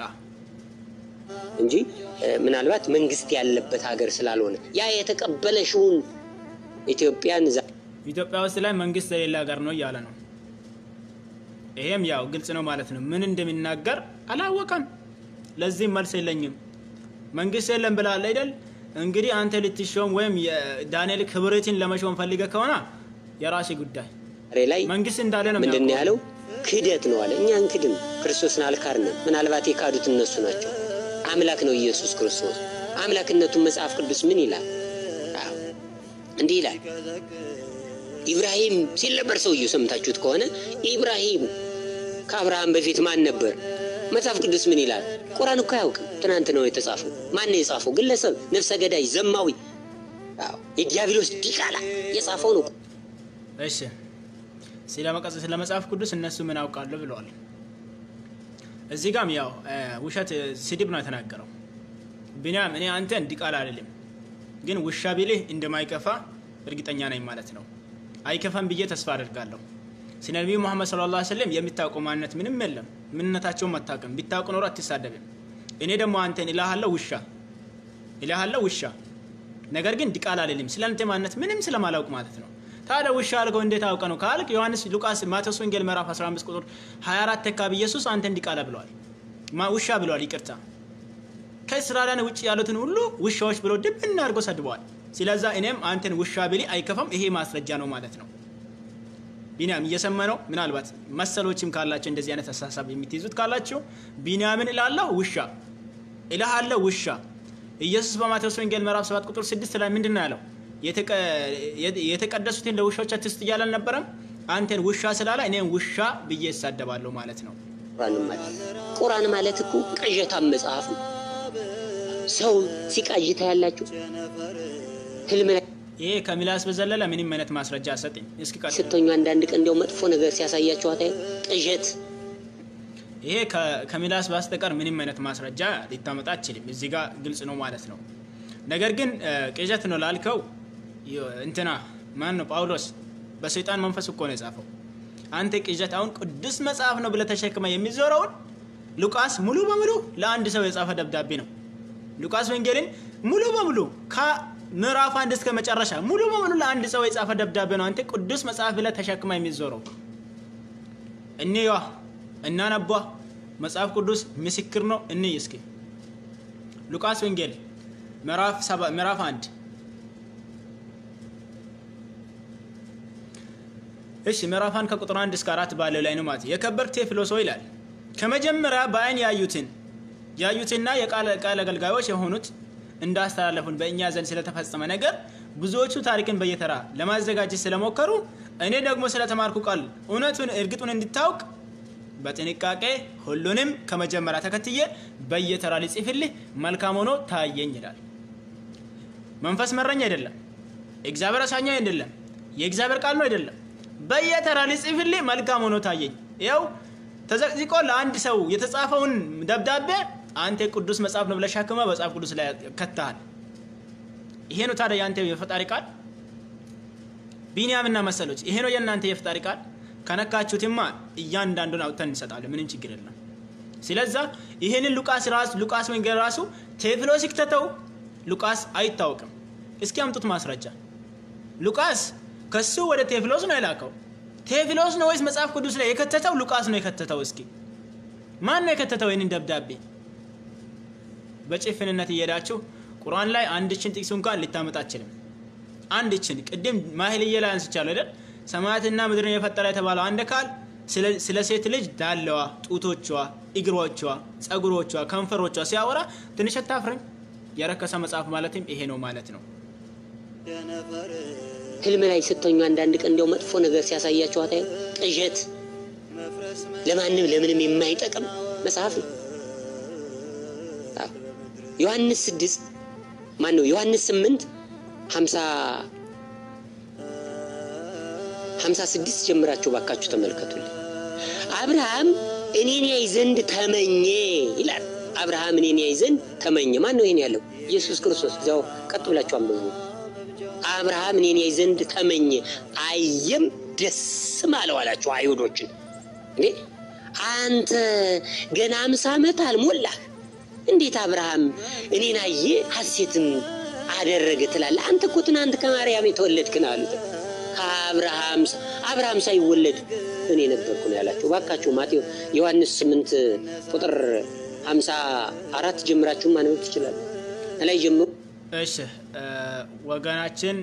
እንጂ እ፣ ምናልባት መንግስት ያለበት ሀገር ስላልሆነ ያ የተቀበለሽውን ኢትዮጵያን ዛ- ኢትዮጵያ ውስጥ ላይ መንግስት የሌለ ሀገር ነው እያለ ነው። ይሄም ያው ግልጽ ነው ማለት ነው። ምን እንደሚናገር አላወቀም። ለዚህም መልስ የለኝም። መንግስት የለም ብላል አይደል? እንግዲህ አንተ ልትሾም ወይም የዳንኤል ክብረትን ለመሾም ፈልገ ከሆነ የራሴ ጉዳይ። ዛሬ ላይ መንግስት እንዳለ ነው ምንድን ነው የሚያውቀው። ያለው? ክህደት ነው አለ። እኛ እንክድም፣ ክርስቶስን አልካድንም። ምናልባት የካዱት እነሱ ናቸው። አምላክ ነው ኢየሱስ ክርስቶስ። አምላክነቱን መጽሐፍ ቅዱስ ምን ይላል? አዎ፣ እንዲህ ይላል። ኢብራሂም ሲል ነበር ሰውየው። ሰምታችሁት ከሆነ ኢብራሂም ከአብርሃም በፊት ማን ነበር? መጽሐፍ ቅዱስ ምን ይላል? ቁርአን እኮ አያውቅም። ትናንት ነው የተጻፈው። ማን ነው የጻፈው? ግለሰብ፣ ነፍሰ ገዳይ፣ ዘማዊ፣ አዎ፣ የዲያብሎስ ዲቃላ የጻፈው ነው። እሺ ስለ መቀጽ ስለ መጽሐፍ ቅዱስ እነሱ ምን ያውቃሉ ብለዋል። እዚህ ጋም ያው እ፣ ውሸት ስድብ ነው የተናገረው። ቢንያም እኔ አንተን ዲቃላ አይደለም ግን ውሻ ቢልህ እንደማይከፋ እርግጠኛ ነኝ ማለት ነው። አይከፋም ብዬ ተስፋ አደርጋለሁ። ስለ ነቢዩ መሐመድ ሰለላሁ ዐለይሂ ወሰለም የሚታወቀው ማንነት ምንም የለም። ምንነታቸውን አታውቅም። ቢታውቅ ኖሮ አትሳደብም። እኔ ደግሞ አንተን እልሃለሁ ውሻ እልሃለሁ ውሻ ነገር ግን ዲቃላ አልልም። ስለ አንተ ማንነት ምንም ስለማላውቅ ማለት ነው። ታዲያ ውሻ አልከው እንዴት አውቀ ነው ካልክ ዮሐንስ፣ ሉቃስ፣ ማቴዎስ ወንጌል ምዕራፍ 15 ቁጥር 24 አካባቢ ኢየሱስ አንተን ዲቃላ ብለዋል። ማ ውሻ ብለዋል። ይቅርታ ከእስራኤላውያን ውጭ ያሉትን ሁሉ ውሻዎች ብሎ ድብና አድርጎ ሰድበዋል። ስለዛ እኔም አንተን ውሻ ብሊ አይከፋም። ይሄ ማስረጃ ነው ማለት ነው። ቢንያም እየሰማ ነው። ምናልባት መሰሎችም ካላቸው እንደዚህ አይነት አስተሳሰብ የምትይዙት ካላቸው ቢንያምን እላለሁ ውሻ እልሃለሁ ውሻ። ኢየሱስ በማቴዎስ ወንጌል ምዕራፍ 7 ቁጥር 6 ላይ ምንድን ነው ያለው? የተቀ- የተቀደሱትን ለውሾች አትስጥ እያለ አልነበረም? አንተን ውሻ ስላለ እኔም ውሻ ብዬ እሳደባለሁ ማለት ነው። ቁርአን ማለት ቁርአን ማለት እኮ ቅዠታም መጽሐፍ ነው። ሰው ሲቃዥታ ያላችሁ ህልም ላይ ይሄ ከሚላስ በዘለለ ምንም አይነት ማስረጃ አሰጥኝ። እስኪ ቀጥል። ስተኙ አንዳንድ ቀን እንዲያው መጥፎ ነገር ሲያሳያችሁ አታዩ? ቅዠት ይሄ ከ- ከሚላስ በስተቀር ምንም አይነት ማስረጃ ሊታመጣ አችልም። እዚህ ጋር ግልጽ ነው ማለት ነው። ነገር ግን እ፣ ቅዠት ነው ላልከው ዮ- እንትና ማን ነው ጳውሎስ በሰይጣን መንፈስ እኮ ነው የጻፈው። አንተ ቅዠት አሁን ቅዱስ መጽሐፍ ነው ብለህ ተሸክመ የሚዞረውን ሉቃስ ሙሉ በሙሉ ለአንድ ሰው የጻፈ ደብዳቤ ነው። ሉቃስ ወንጌልን ሙሉ በሙሉ ከምዕራፍ አንድ እስከ መጨረሻ ሙሉ በሙሉ ለአንድ ሰው የጻፈ ደብዳቤ ነው። አንተ ቅዱስ መጽሐፍ ብለህ ተሸክመ የሚዞረው እንየዋ እናነቧ። መጽሐፍ ቅዱስ ምስክር ነው። እንይ እስኪ ሉቃስ ወንጌል ምዕራፍ ሰባ ምዕራፍ አንድ እሺ ምዕራፍ አንድ ከቁጥር አንድ እስከ አራት ባለው ላይ ነው ማለት የከበር ቴዎፍሎስ ሆይ ይላል ከመጀመሪያ በአይን ያዩትን ያዩትና የቃል ቃል አገልጋዮች የሆኑት እንዳስተላለፉን በእኛ ዘንድ ስለተፈጸመ ነገር ብዙዎቹ ታሪክን በየተራ ለማዘጋጀት ስለሞከሩ እኔ ደግሞ ስለተማርኩ ቃል እውነቱን እርግጡን እንድታውቅ በጥንቃቄ ሁሉንም ከመጀመሪያ ተከትዬ በየተራ ሊጽፍልህ መልካም ሆኖ ታየኝ ይላል። መንፈስ መረኝ አይደለም፣ እግዚአብሔር አሳኛኝ አይደለም፣ የእግዚአብሔር ቃል ነው አይደለም። በየተራ ሊጽፍልህ መልካም ሆኖ ታየኝ። ይኸው ተዘቅዝቆ ለአንድ ሰው የተጻፈውን ደብዳቤ አንተ ቅዱስ መጽሐፍ ነው ብለህ ሸክመህ መጽሐፍ ቅዱስ ላይ ከተሃል። ይሄ ነው ታዲያ የአንተ የፈጣሪ ቃል? ቢንያምና መሰሎች ይሄ ነው የእናንተ የፈጣሪ ቃል? ከነካችሁትማ እያንዳንዱን አውጥተን እንሰጣለን። ምንም ችግር የለም። ስለዛ ይሄንን ሉቃስ ራሱ ሉቃስ ወንጌል ራሱ ቴዎፍሎስ ይክተተው ሉቃስ አይታወቅም። እስኪ አምጡት ማስረጃ። ሉቃስ ከሱ ወደ ቴዎፍሎስ ነው የላከው። ቴዎፍሎስ ነው ወይስ መጽሐፍ ቅዱስ ላይ የከተተው ሉቃስ ነው የከተተው? እስኪ ማን ነው የከተተው ይህንን ደብዳቤ? በጭፍንነት እየሄዳችሁ ቁርአን ላይ አንድችን ጥቅስ እንኳን ልታመጣ አችልም። አንድችን ቅድም ማህልዬ ላይ አንስቻለሁ አይደል? ሰማያትና ምድርን የፈጠረ የተባለው አንድ ቃል ስለ ሴት ልጅ ዳለዋ፣ ጡቶቿ፣ እግሮቿ፣ ጸጉሮቿ፣ ከንፈሮቿ ሲያወራ ትንሽ አታፍርም? የረከሰ መጽሐፍ ማለትም ይሄ ነው ማለት ነው። ህልም ላይ ስተኙ አንዳንድ ቀን እንዲያው መጥፎ ነገር ሲያሳያቸው አታዩ? ቅዠት ለማንም ለምንም የማይጠቅም መጽሐፍ ነው። አዎ። ዮሐንስ ስድስት ማን ነው? ዮሐንስ ስምንት ሀምሳ ሀምሳ ስድስት ጀምራችሁ ባካችሁ ተመልከቱልኝ። አብርሃም እኔን ያይ ዘንድ ተመኘ ይላል። አብርሃም እኔን ያይ ዘንድ ተመኘ። ማን ነው ይሄን ያለው? ኢየሱስ ክርስቶስ። እዚያው ቀጥ ብላችሁ አንብቡ። አብርሃም እኔን ያይ ዘንድ ተመኘ፣ አየም ደስም አለው አላቸው አይሁዶችን። እንዴ አንተ ገና አምሳ ዓመት አልሞላህ፣ እንዴት አብርሃም እኔን አየ ሐሴትም አደረገ ትላለህ? አንተ እኮ ትናንት ከማርያም የተወለድክ ነው አሉት። ከአብርሃም አብርሃም ሳይወለድ እኔ ነበርኩ ነው ያላቸው። ባካችሁ ማቴዎስ ዮሐንስ ስምንት ቁጥር ሀምሳ አራት ጀምራችሁ ማንበብ ትችላለ። ላይ ጀምሩ። እሺ ወገናችን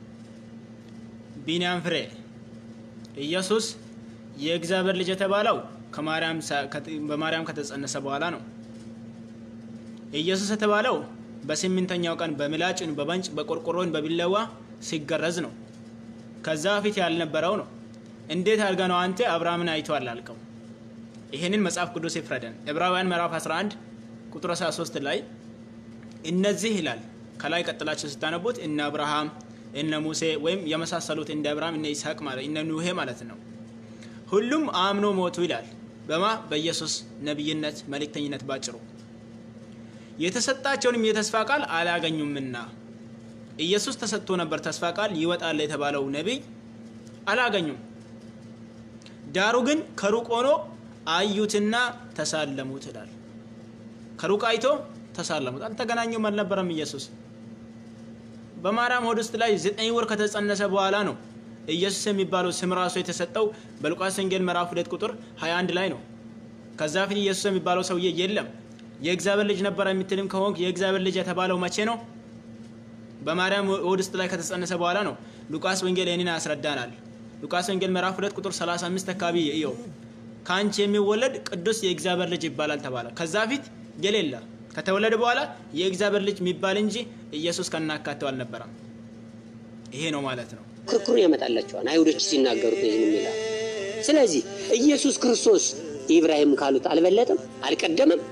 ቢንያም ፍሬ ኢየሱስ የእግዚአብሔር ልጅ የተባለው ከማርያም ሳ- ከት- በማርያም ከተጸነሰ በኋላ ነው። ኢየሱስ የተባለው በስምንተኛው ቀን በምላጭን በበንጭ በቆርቆሮን በቢለዋ ሲገረዝ ነው። ከዛ በፊት ያልነበረው ነው። እንዴት አድርገ ነው አንተ አብርሃምን አይቷል አልከው? ይህንን መጽሐፍ ቅዱስ ይፍረደን። ዕብራውያን ምዕራፍ 11 ቁጥር 13 ላይ እነዚህ ይላል ከላይ ቀጥላችሁ ስታነቡት እነ አብርሃም እነ ሙሴ ወይም የመሳሰሉት እንደ አብርሃም እነ ይስሐቅ ማለት እነ ኑሄ ማለት ነው። ሁሉም አምኖ ሞቱ ይላል። በማ በኢየሱስ ነቢይነት መልእክተኝነት ባጭሩ የተሰጣቸውንም የተስፋ ቃል አላገኙምና ኢየሱስ ተሰጥቶ ነበር ተስፋ ቃል ይወጣል የተባለው ነቢይ አላገኙም። ዳሩ ግን ከሩቅ ሆኖ አዩትና ተሳለሙት ይላል። ከሩቅ አይቶ ተሳለሙት። አልተገናኙም አልነበረም። ኢየሱስ በማርያም ሆድ ውስጥ ላይ ዘጠኝ ወር ከተጸነሰ በኋላ ነው ኢየሱስ የሚባለው ስም ራሱ የተሰጠው በሉቃስ ወንጌል ምዕራፍ ሁለት ቁጥር 21 ላይ ነው። ከዛ ፊት ኢየሱስ የሚባለው ሰውዬ የለም። የእግዚአብሔር ልጅ ነበረ የምትልም ከሆንክ የእግዚአብሔር ልጅ የተባለው መቼ ነው? በማርያም ሆድ ውስጥ ላይ ከተጸነሰ በኋላ ነው። ሉቃስ ወንጌል ይህንን ያስረዳናል። ሉቃስ ወንጌል ምዕራፍ 2 ቁጥር 35 አካባቢ ይኸው ከአንቺ የሚወለድ ቅዱስ የእግዚአብሔር ልጅ ይባላል ተባለ። ከዛ ፊት የሌለ ከተወለደ በኋላ የእግዚአብሔር ልጅ የሚባል እንጂ ኢየሱስ ከናካቴው አልነበረም። ይሄ ነው ማለት ነው። ክርክሩን ያመጣላቸዋል አይሁዶች ሲናገሩት ይህን ይላል። ስለዚህ ኢየሱስ ክርስቶስ ኢብራሂም ካሉት አልበለጠም፣ አልቀደመም።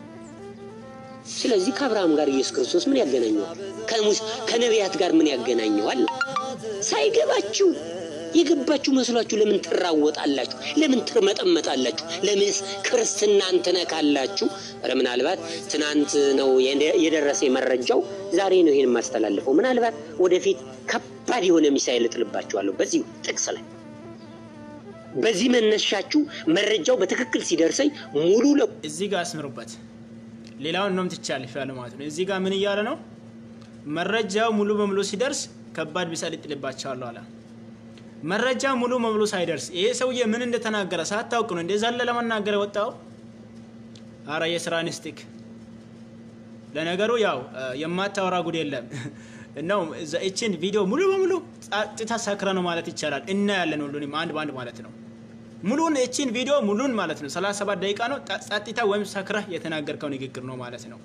ስለዚህ ከአብርሃም ጋር ኢየሱስ ክርስቶስ ምን ያገናኘዋል? ከሙስ ከነቢያት ጋር ምን ያገናኘዋል? ሳይገባችሁ የገባችሁ መስሏችሁ ለምን ትራወጣላችሁ? ለምን ትርመጠመጣላችሁ? ለምንስ ክርስትናን ትነካላችሁ? ኧረ ምናልባት ትናንት ነው የደረሰ መረጃው፣ ዛሬ ነው ይሄን የማስተላልፈው። ምናልባት ወደፊት ከባድ የሆነ ሚሳኤል እጥልባችኋለሁ በዚህ ጥቅስ ላይ በዚህ መነሻችሁ መረጃው በትክክል ሲደርሰኝ ሙሉ ለ እዚህ ጋር አስምሩበት። ሌላውን ነው ትቻለፍ ያለ ማለት ነው። እዚህ ጋር ምን እያለ ነው? መረጃው ሙሉ በሙሉ ሲደርስ ከባድ ሚሳኤል ይጥልባቸዋለሁ አለ። መረጃ ሙሉ በሙሉ ሳይደርስ ይሄ ሰውዬ ምን እንደተናገረ ሳታውቅ ነው እንደዛ ለመናገር የወጣው። አረ የስራ ንስቲክ ለነገሩ ያው የማታወራ ጉድ የለም ነው። እችን ቪዲዮ ሙሉ በሙሉ ጸጥታ ሰክረ ነው ማለት ይቻላል። እናያለን ሁሉንም አንድ በአንድ ማለት ነው። ሙሉን እችን ቪዲዮ ሙሉን ማለት ነው 37 ደቂቃ ነው። ጸጥታ ወይም ሰክረህ የተናገርከው ንግግር ነው ማለት ነው።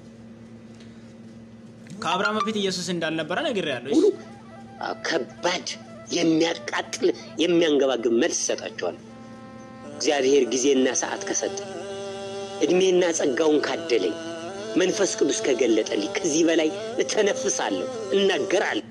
ከአብርሃም በፊት ኢየሱስ እንዳልነበረ ነግሬያለሁ። ሙሉ ከባድ የሚያቃጥል የሚያንገባግብ መልስ ይሰጣቸዋል። እግዚአብሔር ጊዜና ሰዓት ከሰጠ እድሜና ጸጋውን ካደለኝ መንፈስ ቅዱስ ከገለጠልኝ ከዚህ በላይ እተነፍሳለሁ፣ እናገራለሁ።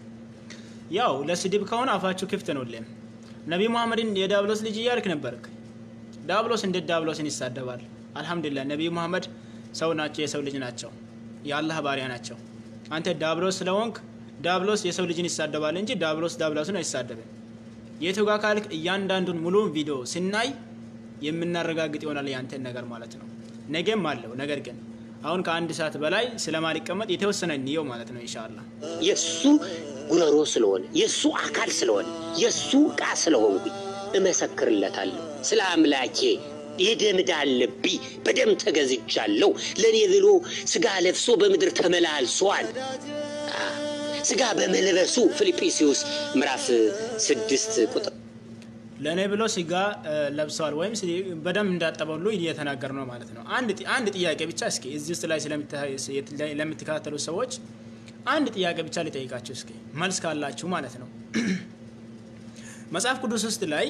ያው ለስድብ ከሆነ አፋችሁ ክፍት ነው። ለም ነቢ መሐመድን የዳብሎስ ልጅ እያልክ ነበርክ። ዳብሎስ እንዴት ዳብሎስን ይሳደባል? አልሐምዱሊላህ ነቢዩ መሐመድ ሰው ናቸው፣ የሰው ልጅ ናቸው፣ የአላህ ባሪያ ናቸው። አንተ ዳብሎስ ስለሆንክ ዳብሎስ የሰው ልጅን ይሳደባል እንጂ ዳብሎስ ዳብሎስን አይሳደብም። የቱ ጋር ካልክ እያንዳንዱን ሙሉውን ቪዲዮ ስናይ የምናረጋግጥ ይሆናል ያንተን ነገር ማለት ነው። ነገም አለው። ነገር ግን አሁን ከአንድ ሰዓት በላይ ስለማሊቀመጥ የተወሰነ እንየው ማለት ነው ኢንሻአላህ። የእሱ ጉረሮ ስለሆነ የእሱ አካል ስለሆነ የእሱ ዕቃ ስለሆንኩኝ እመሰክርለታለሁ። ስለ አምላኬ የደም ዕዳ አለብኝ፣ በደም ተገዝቻለሁ። ለእኔ ብሎ ስጋ ለብሶ በምድር ተመላልሷል። አ፣ ስጋ በመልበሱ ፊልጵስዩስ ምዕራፍ ስድስት ቁጥር ለእኔ ብሎ ስጋ እ፣ ለብሰዋል ወይም ስ- በደም እንዳጠበ ሁሉ እየተናገር ነው ማለት ነው። አንድ ጥ- አንድ ጥያቄ ብቻ እስኪ እዚህ ውስጥ ላይ ስለምታ- የት- ላይ- ለምትከታተሉ ሰዎች አንድ ጥያቄ ብቻ ሊጠይቃችሁ እስኪ መልስ ካላችሁ ማለት ነው። መጽሐፍ ቅዱስ ውስጥ ላይ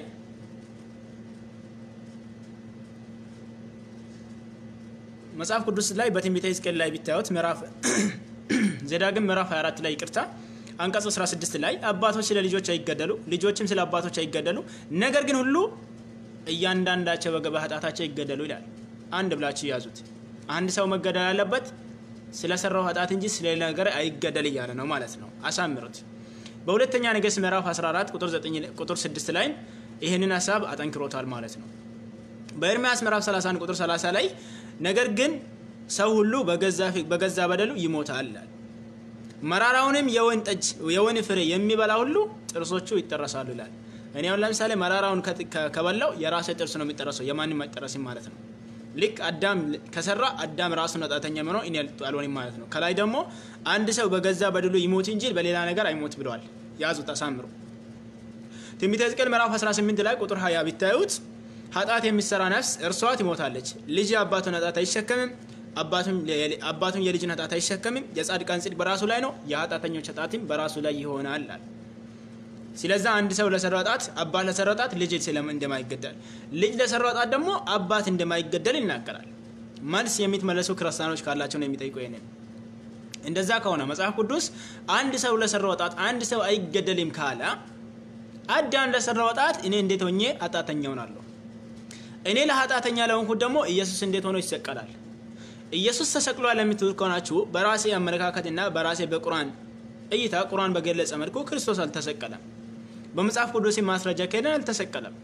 መጽሐፍ ቅዱስ ላይ በትንቢተ ሕዝቅኤል ላይ ቢታዩት ምዕራፍ ዘዳግም ምዕራፍ 24 ላይ ይቅርታ አንቀጽ 16 ላይ አባቶች ስለ ልጆች አይገደሉ፣ ልጆችም ስለ አባቶች አይገደሉ፣ ነገር ግን ሁሉ እያንዳንዳቸው በገባ ኃጢአታቸው ይገደሉ ይላል። አንድ ብላችሁ ያዙት። አንድ ሰው መገደል ያለበት ስለሰራው ኃጢአት እንጂ ስለሌላ ነገር አይገደል እያለ ነው ማለት ነው። አሳምሩት። በሁለተኛ ነገሥት ምዕራፍ 14 ቁጥር 9 ቁጥር 6 ላይ ይህንን ሀሳብ አጠንክሮታል ማለት ነው። በኤርምያስ ምዕራፍ 31 ቁጥር 30 ላይ ነገር ግን ሰው ሁሉ በገዛ በገዛ በደሉ ይሞታል ይላል። መራራውንም የወይን ጠጅ የወይን ፍሬ የሚበላ ሁሉ ጥርሶቹ ይጠረሳሉ ይላል። እኔ አሁን ለምሳሌ መራራውን ከ- ከ- ከበላው የራሴ ጥርስ ነው የሚጠረሰው፣ የማንም አይጠረስም ማለት ነው። ልክ አዳም ከሰራ አዳም ራሱን ኃጢአተኛ ሆኖ እኔ አልሆንም ማለት ነው። ከላይ ደግሞ አንድ ሰው በገዛ በደሉ ይሞት እንጂ በሌላ ነገር አይሞት ብለዋል። ያዙት፣ አሳምሩ። ትንቢተ ሕዝቅኤል ምዕራፍ 18 ላይ ቁጥር 20 ቢታዩት ኃጢአት የሚሰራ ነፍስ እርሷ ትሞታለች። ልጅ የአባቱን ኃጢአት አይሸከምም፣ አባቱም አባቱም የልጅን ኃጢአት አይሸከምም። የጻድቃን ጽድቅ በራሱ ላይ ነው፣ የኃጢአተኞች ኃጢአትም በራሱ ላይ ይሆናል አለ። ስለዛ አንድ ሰው ለሰራው ኃጢአት አባት ለሰራው ኃጢአት ልጅ ስለም እንደማይገደል ልጅ ለሰራው ኃጢአት ደግሞ አባት እንደማይገደል ይናገራል። መልስ የሚትመለሱ ክርስቲያኖች ካላቸው ነው የሚጠይቁ ይሄንን። እንደዛ ከሆነ መጽሐፍ ቅዱስ አንድ ሰው ለሰራው ኃጢአት አንድ ሰው አይገደልም ካለ አዳም ለሰራው ኃጢአት እኔ እንዴት ሆኜ ኃጢአተኛ ሆናለሁ? እኔ ለኃጢአተኛ ለሆንኩት ደግሞ ኢየሱስ እንዴት ሆኖ ይሰቀላል? ኢየሱስ ተሰቅሏል የምትሉት ከሆናችሁ በራሴ አመለካከትና በራሴ በቁርአን እይታ ቁርአን በገለጸ መልኩ ክርስቶስ አልተሰቀለም። በመጽሐፍ ቅዱስ ማስረጃ ከሄደን አልተሰቀለም።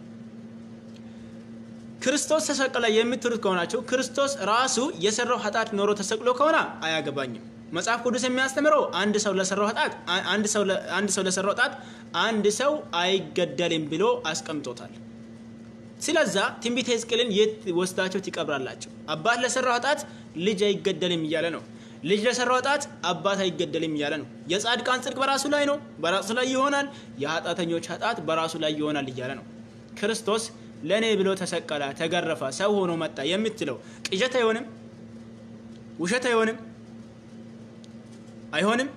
ክርስቶስ ተሰቀለ የምትሉት ከሆናችሁ ክርስቶስ ራሱ የሰራው ኃጢአት ኖሮ ተሰቅሎ ከሆነ አያገባኝም። መጽሐፍ ቅዱስ የሚያስተምረው አንድ ሰው ለሰራው ኃጢአት አንድ ሰው ለ- አንድ ሰው ለሰራው ኃጢአት አንድ ሰው አይገደልም ብሎ አስቀምጦታል። ስለዛ ትንቢተ ሕዝቅኤልን የት ወስዳችሁ ትቀብራላችሁ? አባት ለሰራው ኃጢአት ልጅ አይገደልም እያለ ነው። ልጅ ለሰራው ኃጢአት አባት አይገደልም እያለ ነው። የጻድቃን ጽድቅ በራሱ ላይ ነው፣ በራሱ ላይ ይሆናል። የኃጢአተኞች ኃጢአት በራሱ ላይ ይሆናል እያለ ነው። ክርስቶስ ለእኔ ብሎ ተሰቀለ፣ ተገረፈ፣ ሰው ሆኖ መጣ የምትለው ቅዠት አይሆንም? ውሸት አይሆንም? አይሆንም?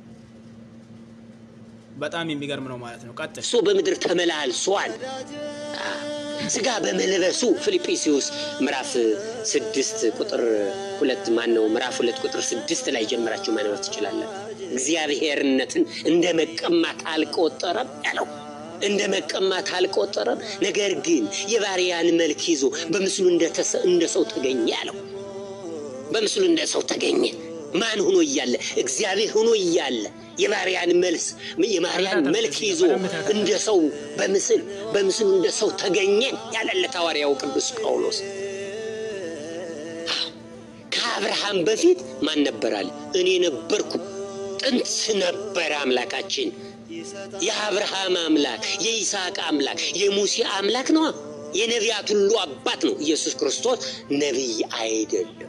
በጣም የሚገርም ነው ማለት ነው። ቀጥል። እሱ በምድር ተመላልሷል። አ፣ ስጋ በመልበሱ ፊልጵስዩስ ምዕራፍ ስድስት ቁጥር ሁለት ማን ነው? ምዕራፍ ሁለት ቁጥር ስድስት ላይ ጀምራችሁ ማንበብ ትችላለን። እግዚአብሔርነትን እንደ መቀማት አልቆጠረም ያለው እንደ መቀማት አልቆጠረም። ነገር ግን የባሪያን መልክ ይዞ በምስሉ እንደተሰ- እንደ ሰው ተገኘ ያለው በምስሉ እንደ ሰው ተገኘ። ማን ሆኖ እያለ እግዚአብሔር ሆኖ እያለ የባሪያን መልስ የባሪያን መልክ ይዞ እንደ ሰው በምስል በምስሉ እንደ ሰው ተገኘ ያለለት ሐዋርያው ቅዱስ ጳውሎስ። አዎ፣ ከአብርሃም በፊት ማን ነበራል? እኔ ነበርኩ። ጥንት ነበረ አምላካችን። የአብርሃም አምላክ፣ የይስሐቅ አምላክ፣ የሙሴ አምላክ ነው። የነቢያት ሁሉ አባት ነው። ኢየሱስ ክርስቶስ ነቢይ አይደለም።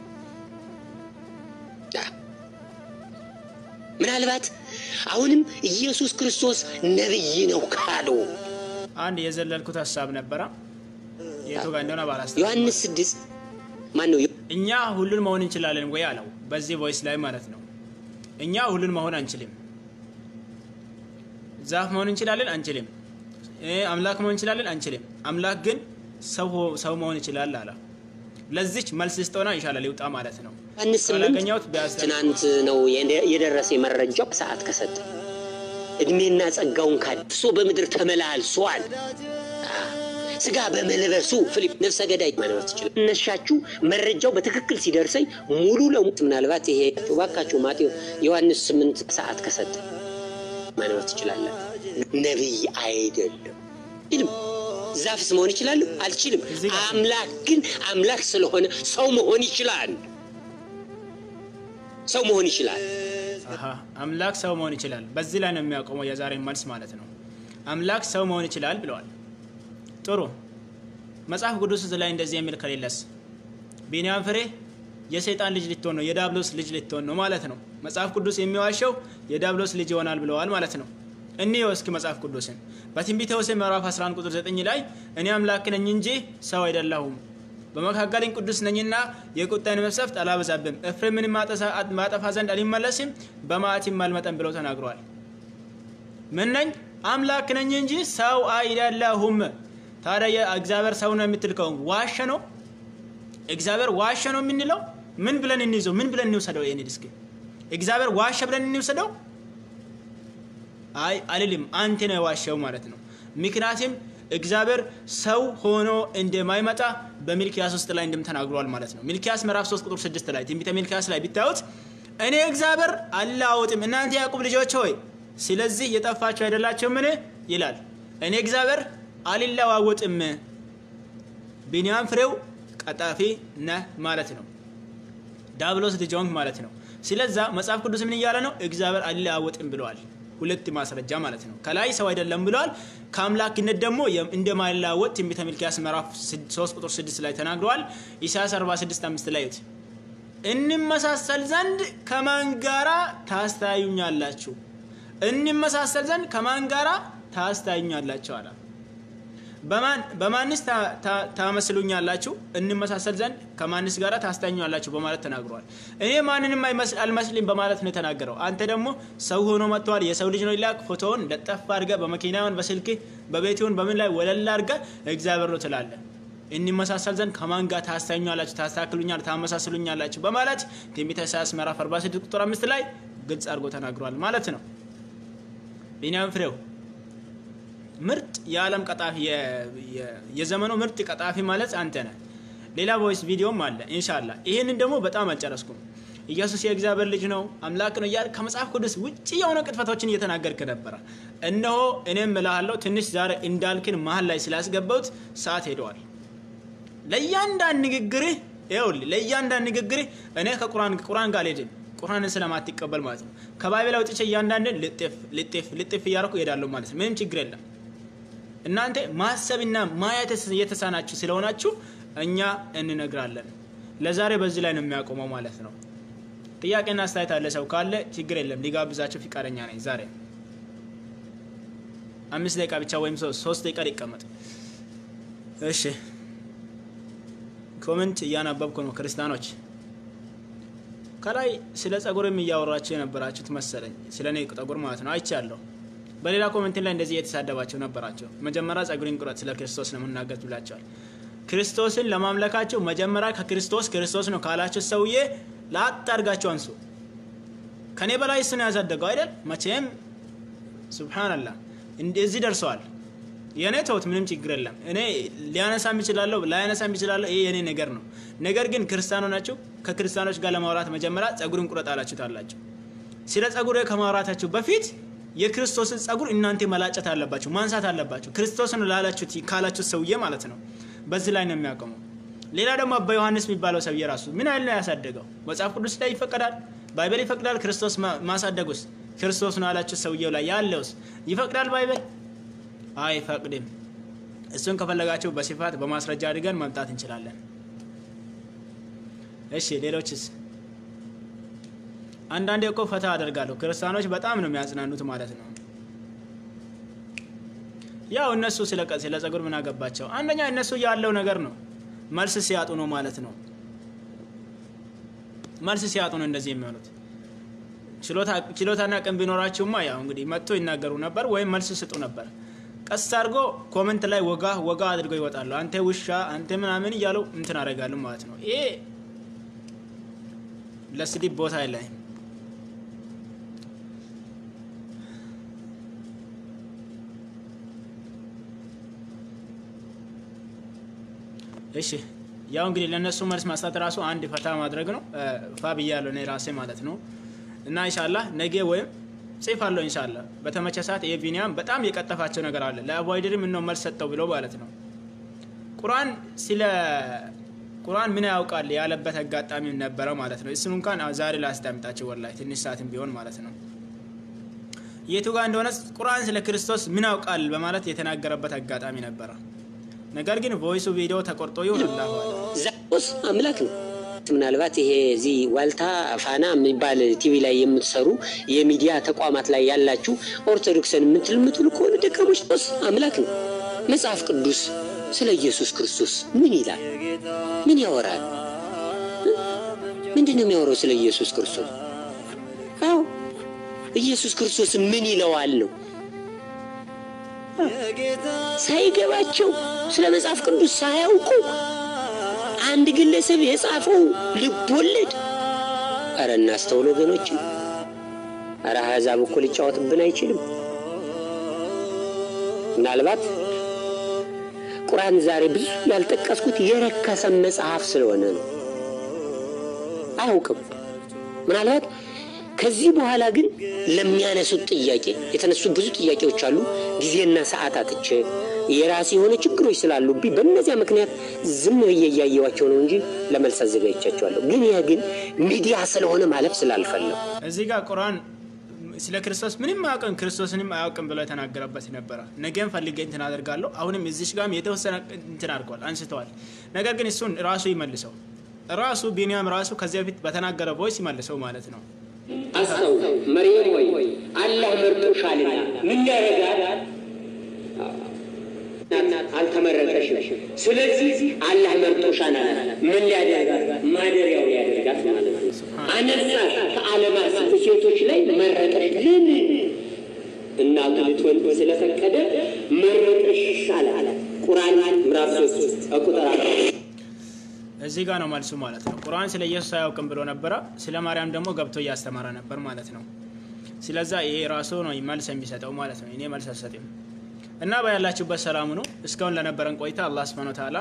ምናልባት አሁንም ኢየሱስ ክርስቶስ ነቢይ ነው ካሉ አንድ የዘለልኩት ሀሳብ ነበረ የቱ ጋር እንደሆነ ባላስታ ዮሐንስ ስድስት ማን ነው? እኛ ሁሉን መሆን እንችላለን ወይ አለው። በዚህ ቮይስ ላይ ማለት ነው። እኛ ሁሉን መሆን አንችልም። ዛፍ መሆን እንችላለን አንችልም። እ አምላክ መሆን እንችላለን አንችልም። አምላክ ግን ሰው ሆ- ሰው መሆን ይችላል አለ። ለዚች መልስ ስጠውና ይሻላል ይውጣ ማለት ነው። ዮሐንስ ስምንት ካላገኘሁት ቢያዝ ትናንት ነው የደ- የደረሰ መረጃው ሰዓት ከሰጠ እድሜና ጸጋውን ካድ እሱ በምድር ተመላልሷል። አ፣ ስጋ በመልበሱ ፊሊፕ ነፍሰ ገዳይ መኖር ትችላል። እነሻችሁ መረጃው በትክክል ሲደርሰኝ ሙሉ ለሙሉ ምናልባት ይሄ እባካችሁ ማቴዎስ ዮሐንስ ስምንት ሰዓት ከሰጠ መኖር ትችላለን። ነቢይ አይደለም ይልም ዛፍስ መሆን ይችላል አልችልም። እዚህ ጋር- አምላክ ግን አምላክ ስለሆነ ሰው መሆን ይችላል። ሰው መሆን ይችላል። አሀ አምላክ ሰው መሆን ይችላል። በዚህ ላይ ነው የሚያቆመው የዛሬ መልስ ማለት ነው። አምላክ ሰው መሆን ይችላል ብለዋል። ጥሩ መጽሐፍ ቅዱስ ላይ እንደዚህ የሚል ከሌለስ ቢንያም ፍሬ የሰይጣን ልጅ ልትሆን ነው፣ የዳብሎስ ልጅ ልትሆን ነው ማለት ነው። መጽሐፍ ቅዱስ የሚዋሸው የዳብሎስ ልጅ ይሆናል ብለዋል ማለት ነው። እንየው እስኪ መጽሐፍ ቅዱስን በትንቢተ ሆሴዕ ምዕራፍ 11 ቁጥር 9 ላይ እኔ አምላክ ነኝ እንጂ ሰው አይደለሁም በመካከልኝ ቅዱስ ነኝና የቁጣዬን መቅሰፍት አላበዛብም፣ ኤፍሬምን ማጠፋ ዘንድ አልመለስም፣ በመዓቴም አልመጣም ብለው ተናግረዋል። ምን ነኝ? አምላክ ነኝ እንጂ ሰው አይደለሁም። ታዲያ እግዚአብሔር ሰው ነው የምትል ከሆነ ዋሸ ነው? እግዚአብሔር ዋሸ ነው የምንለው? ምን ብለን እንይዘው? ምን ብለን እንውሰደው? ይሄን እስኪ እግዚአብሔር ዋሸ ብለን እንውሰደው? አይ አልልም። አንተ ነው የዋሸው ማለት ነው። ምክንያቱም እግዚአብሔር ሰው ሆኖ እንደማይመጣ በሚልኪያስ ውስጥ ላይ እንደም ተናግሯል ማለት ነው። ሚልኪያስ ምዕራፍ 3 ቁጥር 6 ላይ ትንቢተ ሚልኪያስ ላይ ቢታዩት እኔ እግዚአብሔር አላወጥም እናንተ ያዕቆብ ልጆች ሆይ ስለዚህ የጠፋችሁ አይደላችሁ ምን ይላል። እኔ እግዚአብሔር አልለዋወጥም። ቢንያም ፍሬው ቀጣፊ ነህ ማለት ነው። ዳብሎስ ልጅ ሆንክ ማለት ነው። ስለዛ መጽሐፍ ቅዱስ ምን እያለ ነው? እግዚአብሔር አልለዋወጥም ብለዋል። ሁለት ማስረጃ ማለት ነው። ከላይ ሰው አይደለም ብለዋል። ከአምላክነት ደግሞ እንደማይለዋወጥ ትንቢተ ሚልክያስ ምዕራፍ 3 ቁጥር 6 ላይ ተናግረዋል። ኢሳያስ 46 5 ላይ ዩት እንመሳሰል ዘንድ ከማን ጋራ ታስተያዩኛላችሁ? እንመሳሰል ዘንድ ከማን ጋራ ታስተያዩኛላችሁ አላ በማን በማንስ ታ- ታ- ታመስሉኛላችሁ? እንመሳሰል ዘንድ ከማንስ ጋር ታስተኛላችሁ በማለት ተናግረዋል። እኔ ማንንም አይመስ- አልመስልም በማለት ነው የተናገረው። አንተ ደግሞ ሰው ሆኖ መጥተዋል፣ የሰው ልጅ ነው ይላክ ፎቶውን ለጠፍ አድርገህ በመኪናውን በስልክ በቤትውን በምን ላይ ወለል አድርገህ እግዚአብሔር ነው ትላለህ። እንመሳሰል ዘንድ ከማን ጋር ታስተኛላችሁ፣ ታስተካክሉኛል፣ ታመሳስሉኛላችሁ በማለት ትንቢተ ኢሳያስ ምዕራፍ 46 ቁጥር 5 ላይ ግልጽ አድርጎ ተናግሯል ማለት ነው። ቢንያም ፍሬው ምርጥ የዓለም ቀጣፊ የ- የ- የዘመኑ ምርጥ ቀጣፊ ማለት አንተ ነህ። ሌላ ቮይስ ቪዲዮም አለ ኢንሻላ። ይህንን ደግሞ በጣም አልጨረስኩም። ኢየሱስ የእግዚአብሔር ልጅ ነው አምላክ ነው እያል ከመጽሐፍ ቅዱስ ውጭ የሆነ ቅጥፈቶችን እየተናገርክ ነበረ። እነሆ እኔም እልሃለሁ ትንሽ ዛሬ እንዳልክን መሀል ላይ ስላስገባሁት ሰዓት ሄደዋል። ለእያንዳንድ ንግግርህ ይኸውልህ፣ ለእያንዳንድ ንግግርህ እኔ ከቁርአን ቁርአን ጋር አልሄድም ቁርአንን ስለማትቀበል ማለት ነው። ከባይብል አውጥቼ እያንዳንድን ልጥፍ ልጥፍ ልጥፍ እያደረኩ እሄዳለሁ ማለት ነው። ምንም ችግር የለም። እናንተ ማሰብና ማየት የተሳናችሁ ስለሆናችሁ እኛ እንነግራለን። ለዛሬ በዚህ ላይ ነው የሚያቆመው ማለት ነው። ጥያቄና አስተያየት አለ ሰው ካለ ችግር የለም ሊጋብዛቸው ፍቃደኛ ነኝ። ዛሬ አምስት ደቂቃ ብቻ ወይም ሶስት ሶስት ደቂቃ ሊቀመጥ። እሺ ኮመንት እያነበብኩ ነው። ክርስቲያኖች ከላይ ስለ ጸጉርም እያወራችሁ የነበራችሁት መሰለኝ፣ ስለ እኔ ጸጉር ማለት ነው አይቻለሁ። በሌላ ኮሜንት ላይ እንደዚህ የተሳደባቸው ነበራቸው። መጀመሪያ ጸጉሬን ቁረጥ ስለ ክርስቶስ ነው የምናገር ብላቸዋል። ክርስቶስን ለማምለካቸው መጀመሪያ ከክርስቶስ ክርስቶስ ነው ካላቸው ሰውዬ ላጥ አድርጋቸው አንሱ። ከኔ በላይ እሱ ነው ያሳደገው አይደል? መቼም ሱብሃንአላህ እንደዚህ ደርሰዋል። የእኔ ተውት፣ ምንም ችግር የለም። እኔ ሊያነሳም ይችላለሁ ላያነሳም ይችላለሁ። ይሄ የእኔ ነገር ነው። ነገር ግን ክርስቲያኖ ናቸው። ከክርስቲያኖች ጋር ለማውራት መጀመሪያ ጸጉርን ቁረጥ አላችሁታላችሁ። ስለ ጸጉር ከማውራታችሁ በፊት የክርስቶስን ጸጉር እናንተ መላጨት አለባችሁ፣ ማንሳት አለባችሁ። ክርስቶስን ላላችሁት ካላችሁት ሰውዬ ማለት ነው። በዚህ ላይ ነው የሚያቆመው። ሌላ ደግሞ አባ ዮሐንስ የሚባለው ሰውዬ ራሱ ምን ያህል ነው ያሳደገው? መጽሐፍ ቅዱስ ላይ ይፈቀዳል፣ ባይበል ይፈቅዳል። ክርስቶስ ማሳደጉስ ክርስቶስ ነው ያላችሁት ሰውዬው ላይ ያለውስ ይፈቅዳል ባይበል? አይፈቅድም። እሱን ከፈለጋችሁ በስፋት በማስረጃ አድርገን መምጣት እንችላለን። እሺ ሌሎችስ? አንዳንዴ እኮ ፈታ አደርጋለሁ። ክርስቲያኖች በጣም ነው የሚያጽናኑት ማለት ነው። ያው እነሱ ስለ ስለ ጸጉር ምን አገባቸው? አንደኛ እነሱ ያለው ነገር ነው። መልስ ሲያጡ ነው ማለት ነው። መልስ ሲያጡ ነው እንደዚህ የሚሆኑት። ችሎታና ቅን ቢኖራችሁማ ያው እንግዲህ መጥቶ ይናገሩ ነበር ወይም መልስ ስጡ ነበር። ቀስ አድርጎ ኮመንት ላይ ወጋ ወጋ አድርገው ይወጣሉ። አንተ ውሻ፣ አንተ ምናምን እያሉ እንትን አደርጋሉ ማለት ነው። ይሄ ለስድብ ቦታ የለኝም። እሺ ያው እንግዲህ ለእነሱ መልስ መስጠት ራሱ አንድ ፈታ ማድረግ ነው። ፋ ብያለሁ እኔ ራሴ ማለት ነው። እና ኢንሻላህ ነገ ወይም ጽፋለሁ ኢንሻላህ በተመቸ ሰዓት ይሄ ቢኒያም በጣም የቀጠፋቸው ነገር አለ ለአቡሀይድሪ ምነው መልስ ሰጠው ብሎ ማለት ነው። ቁርአን ስለ ቁርአን ምን ያውቃል ያለበት አጋጣሚ ነበረ ማለት ነው። እሱን እንኳን ዛሬ ላስዳምጣቸው ወላሂ ትንሽ ሰዓትም ቢሆን ማለት ነው። የቱ ጋር እንደሆነ ቁርአን ስለ ክርስቶስ ምን ያውቃል በማለት የተናገረበት አጋጣሚ ነበረ። ነገር ግን ቮይሱ ቪዲዮ ተቆርጦ ይሆን አላሁ ዛስ አምላክ ነው። ምናልባት ይሄ እዚህ ዋልታ ፋና የሚባል ቲቪ ላይ የምትሰሩ የሚዲያ ተቋማት ላይ ያላችሁ ኦርቶዶክስን የምትል የምትሉ ከሆነ ደካሞች ስ አምላክ ነው። መጽሐፍ ቅዱስ ስለ ኢየሱስ ክርስቶስ ምን ይላል? ምን ያወራል? ምንድን ነው የሚያወራው ስለ ኢየሱስ ክርስቶስ? አዎ ኢየሱስ ክርስቶስ ምን ይለዋል ነው ሳይገባቸው ስለ መጽሐፍ ቅዱስ ሳያውቁ አንድ ግለሰብ የጻፈው ልብ ወለድ። አረ እናስተውል ወገኖች። አረ አሕዛብ እኮ ሊጫወትብን አይችልም። ምናልባት ቁርአን ዛሬ ብዙ ያልጠቀስኩት የረከሰ መጽሐፍ ስለሆነ ነው። አያውቅም። ምናልባት ከዚህ በኋላ ግን ለሚያነሱት ጥያቄ የተነሱ ብዙ ጥያቄዎች አሉ። ጊዜና ሰዓት አጥቼ የራሴ የሆነ ችግሮች ስላሉብኝ በእነዚያ ምክንያት ዝም ብዬ እያየዋቸው ነው እንጂ ለመልስ አዘጋጅቻቸዋለሁ። ግን ያ ግን ሚዲያ ስለሆነ ማለፍ ስላልፈለሁ እዚህ ጋር ቁርአን ስለ ክርስቶስ ምንም አያውቅም ክርስቶስንም አያውቅም ብሎ የተናገረበት ነበረ። ነገም ፈልጌ እንትን አደርጋለሁ። አሁንም እዚሽ ጋርም የተወሰነ እንትን አድርገዋል አንስተዋል። ነገር ግን እሱን ራሱ ይመልሰው ራሱ ቢንያም ራሱ ከዚህ በፊት በተናገረ ቮይስ ይመልሰው ማለት ነው። አስተው መርየም ወይ አላህ መርጦሻልና ምን ያደርጋል? አልተመረጠሽም። ስለዚህ አላህ መርጦሻል አለ። ምን ሊያደርጋት? ማደሪያው ሊያደርጋት ማለት ነው። አነሳሽ ከዓለማት ሴቶች ላይ መረጠሽ። ለምን? እናቱ ልትወልድ ስለፈቀደ መረጠሽ ይሻላል። ቁርአን ምዕራፍ 3 ቁጥር እዚህ ጋር ነው መልሱ ማለት ነው። ቁርአን ስለ ኢየሱስ አያውቅም ብሎ ነበረ። ስለ ማርያም ደግሞ ገብቶ እያስተማረ ነበር ማለት ነው። ስለዛ ይሄ ራሱ ነው መልስ የሚሰጠው ማለት ነው። እኔ መልስ አልሰጥም እና በያላችሁበት ሰላሙ ነው። እስካሁን ለነበረን ቆይታ አላህ ስብሐነ ወተዓላ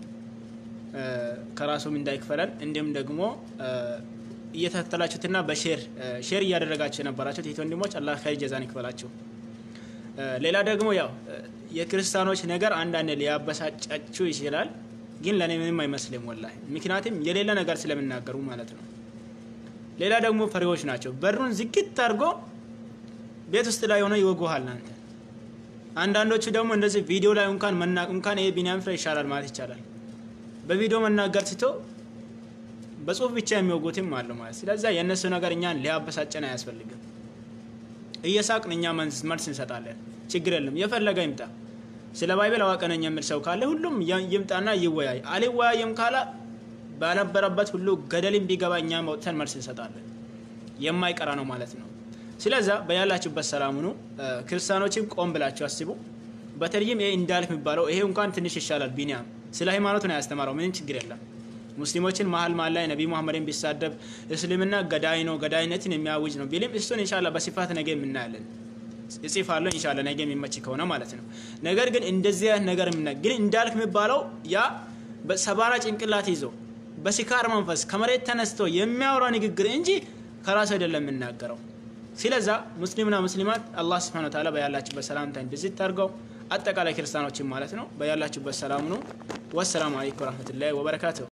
ከራሱም እንዳይክፈለን እንዲሁም ደግሞ እየተከተላችሁትና በሼር ሼር እያደረጋችሁ የነበራችሁት ይህ ወንድሞች አላህ ኸይር ጀዛን ይክፈላችሁ። ሌላ ደግሞ ያው የክርስቲያኖች ነገር አንዳንድ ሊያበሳጫችሁ ይችላል ግን ለእኔ ምንም አይመስልም ወላሂ። ምክንያቱም የሌለ ነገር ስለምናገሩ ማለት ነው። ሌላ ደግሞ ፈሪዎች ናቸው። በሩን ዝግት አድርጎ ቤት ውስጥ ላይ ሆነው ይወጉሃል አንተ። አንዳንዶቹ ደግሞ እንደዚህ ቪዲዮ ላይ እንኳን መና እንኳን ይሄ ቢኒያም ፍሬ ይሻላል ማለት ይቻላል። በቪዲዮ መናገር ትቶ በጽሁፍ ብቻ የሚወጉትም አሉ ማለት። ስለዚያ የእነሱ ነገር እኛን ሊያበሳጨን አያስፈልግም። እየሳቅን እኛ መልስ እንሰጣለን። ችግር የለም የፈለገ ይምጣ። ስለ ባይብል አዋቂ ነኝ የሚል ሰው ካለ ሁሉም ይምጣና ይወያይ። አልወያይም ካለ ባነበረበት ሁሉ ገደልን ቢገባ እኛ መውጥተን መልስ እንሰጣለን። የማይቀራ ነው ማለት ነው። ስለዛ በያላችሁበት ሰላም ሁኑ። ክርስቲያኖችም ቆም ብላችሁ አስቡ። በተለይም ይሄ እንዳልክ የሚባለው ይሄ እንኳን ትንሽ ይሻላል። ቢኒያም ስለ ሃይማኖቱ ነው ያስተማረው። ምንም ችግር የለም። ሙስሊሞችን መሀል መሀል ላይ ነቢ ሙሐመድን ቢሳደብ እስልምና ገዳይ ነው ገዳይነትን የሚያውጅ ነው ቢልም እሱን ኢንሻላህ በስፋት ነገ የምናያለን እጽፋለሁ ኢንሻአላህ ነገ የሚመች ከሆነ ማለት ነው። ነገር ግን እንደዚህ አይነት ነገር ምና ግን እንዳልክ የሚባለው ያ በሰባራ ጭንቅላት ይዞ በስካር መንፈስ ከመሬት ተነስቶ የሚያወራ ንግግር እንጂ ከራሱ አይደለም የምናገረው። ስለዛ ሙስሊምና ሙስሊማት አላህ ስብሐነ ወተዓላ በያላችሁበት ሰላምታ እንድዝት አድርገው አጠቃላይ ክርስቲያኖችን ማለት ነው። በያላችሁበት ሰላም ነው። ወሰላሙ አለይኩም ወረህመቱላሂ ወበረካቱሁ።